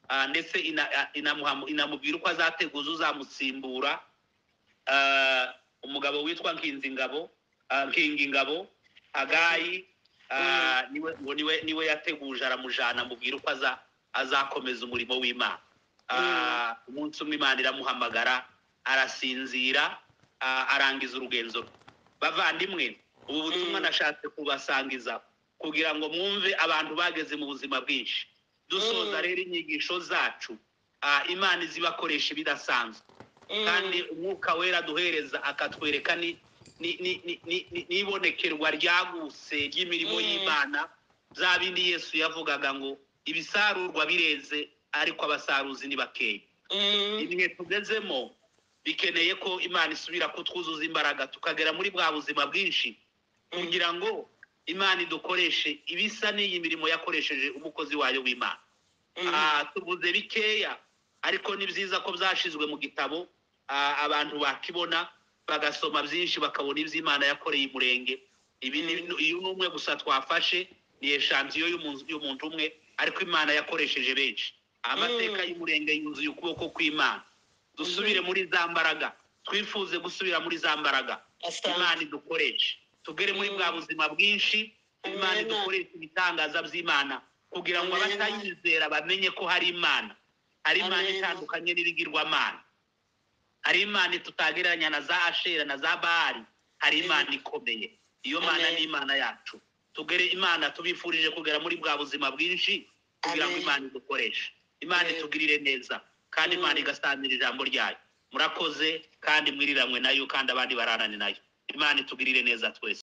S1: Ah, ndetse ina- ah, inamuhamu- inamubwira uko azateguza uzamusimbura Ah, umugabo witwa nkinzi ngabo ah, nkingi ngabo hagayi ah, niwe ngo niwe niwe yateguje aramujana amubwira uko aza- azakomeza umurimo w'imana Ah, umunsi umwe imana iramuhamagara arasinzira ah, arangiza urugenzo rwe bavandimwe ubu butumwa
S3: Mm.
S1: nashatse kubasangiza kugira ngo mwumve abantu bageze mu buzima bwinshi dusoza
S3: Mm.
S1: rero inyigisho zacu ah, imana izibakoresha ibidasanzwe
S3: Mm.
S1: kandi umwuka wera aduhereza akatwereka ni- ni- ni- ni- ni- ni- n'ibonekerwa ryagutse ry'imirimo
S3: Mm.
S1: y'imana bya bindi yesu yavugaga ngo ibisarurwa bireze ariko abasaruzi ni bakeya
S3: Mm.
S1: ibihe tugezemo bikeneye ko imana isubira kutwuzuza imbaraga tukagera muri bwa buzima bwinshi kugira ngo imana idukoreshe ibisa n'iyi mirimo yakoresheje umukozi wayo w'imana
S3: Mm.
S1: Ah, tuvuze bikeya ariko ni byiza ko byashyizwe mu gitabo ah, abantu bakibona bagasoma byinshi bakabona ibyo imana yakoreye umurenge ibi ni
S3: Mm.
S1: uyu ni umwe gusa twafashe ni eshansiyo y'umuntu y'umuntu umwe ariko imana yakoresheje benshi amateka
S3: Mm.
S1: y'umurenge yuzuye ukuboko kw'imana dusubire muri za mbaraga twifuze gusubira muri za mbaraga
S3: Asante.
S1: imana idukoreshe tugere muri
S3: Mm.
S1: bwa buzima bwinshi imana
S3: Amen.
S1: idukoreshe ibitangaza by'imana kugira ngo
S3: Amen.
S1: abatayizera bamenye ko hari imana hari imana
S3: Amen.
S1: itandukanye n'ibigirwamana hari imana tutagereranya na za ashera na za bahari hari imana ikomeye iyo mana
S3: Amen.
S1: ni imana yacu tugere imana tubifurije kugera muri bwa buzima bwinshi kugira ngo
S3: Amen.
S1: imana idukoreshe imana
S3: Amen.
S1: itugirire neza kandi
S3: Mm.
S1: imana igasanira ijambo ryayo murakoze kandi mwiriranwe nayo kandi abandi bararane nayo imana itugirire neza twese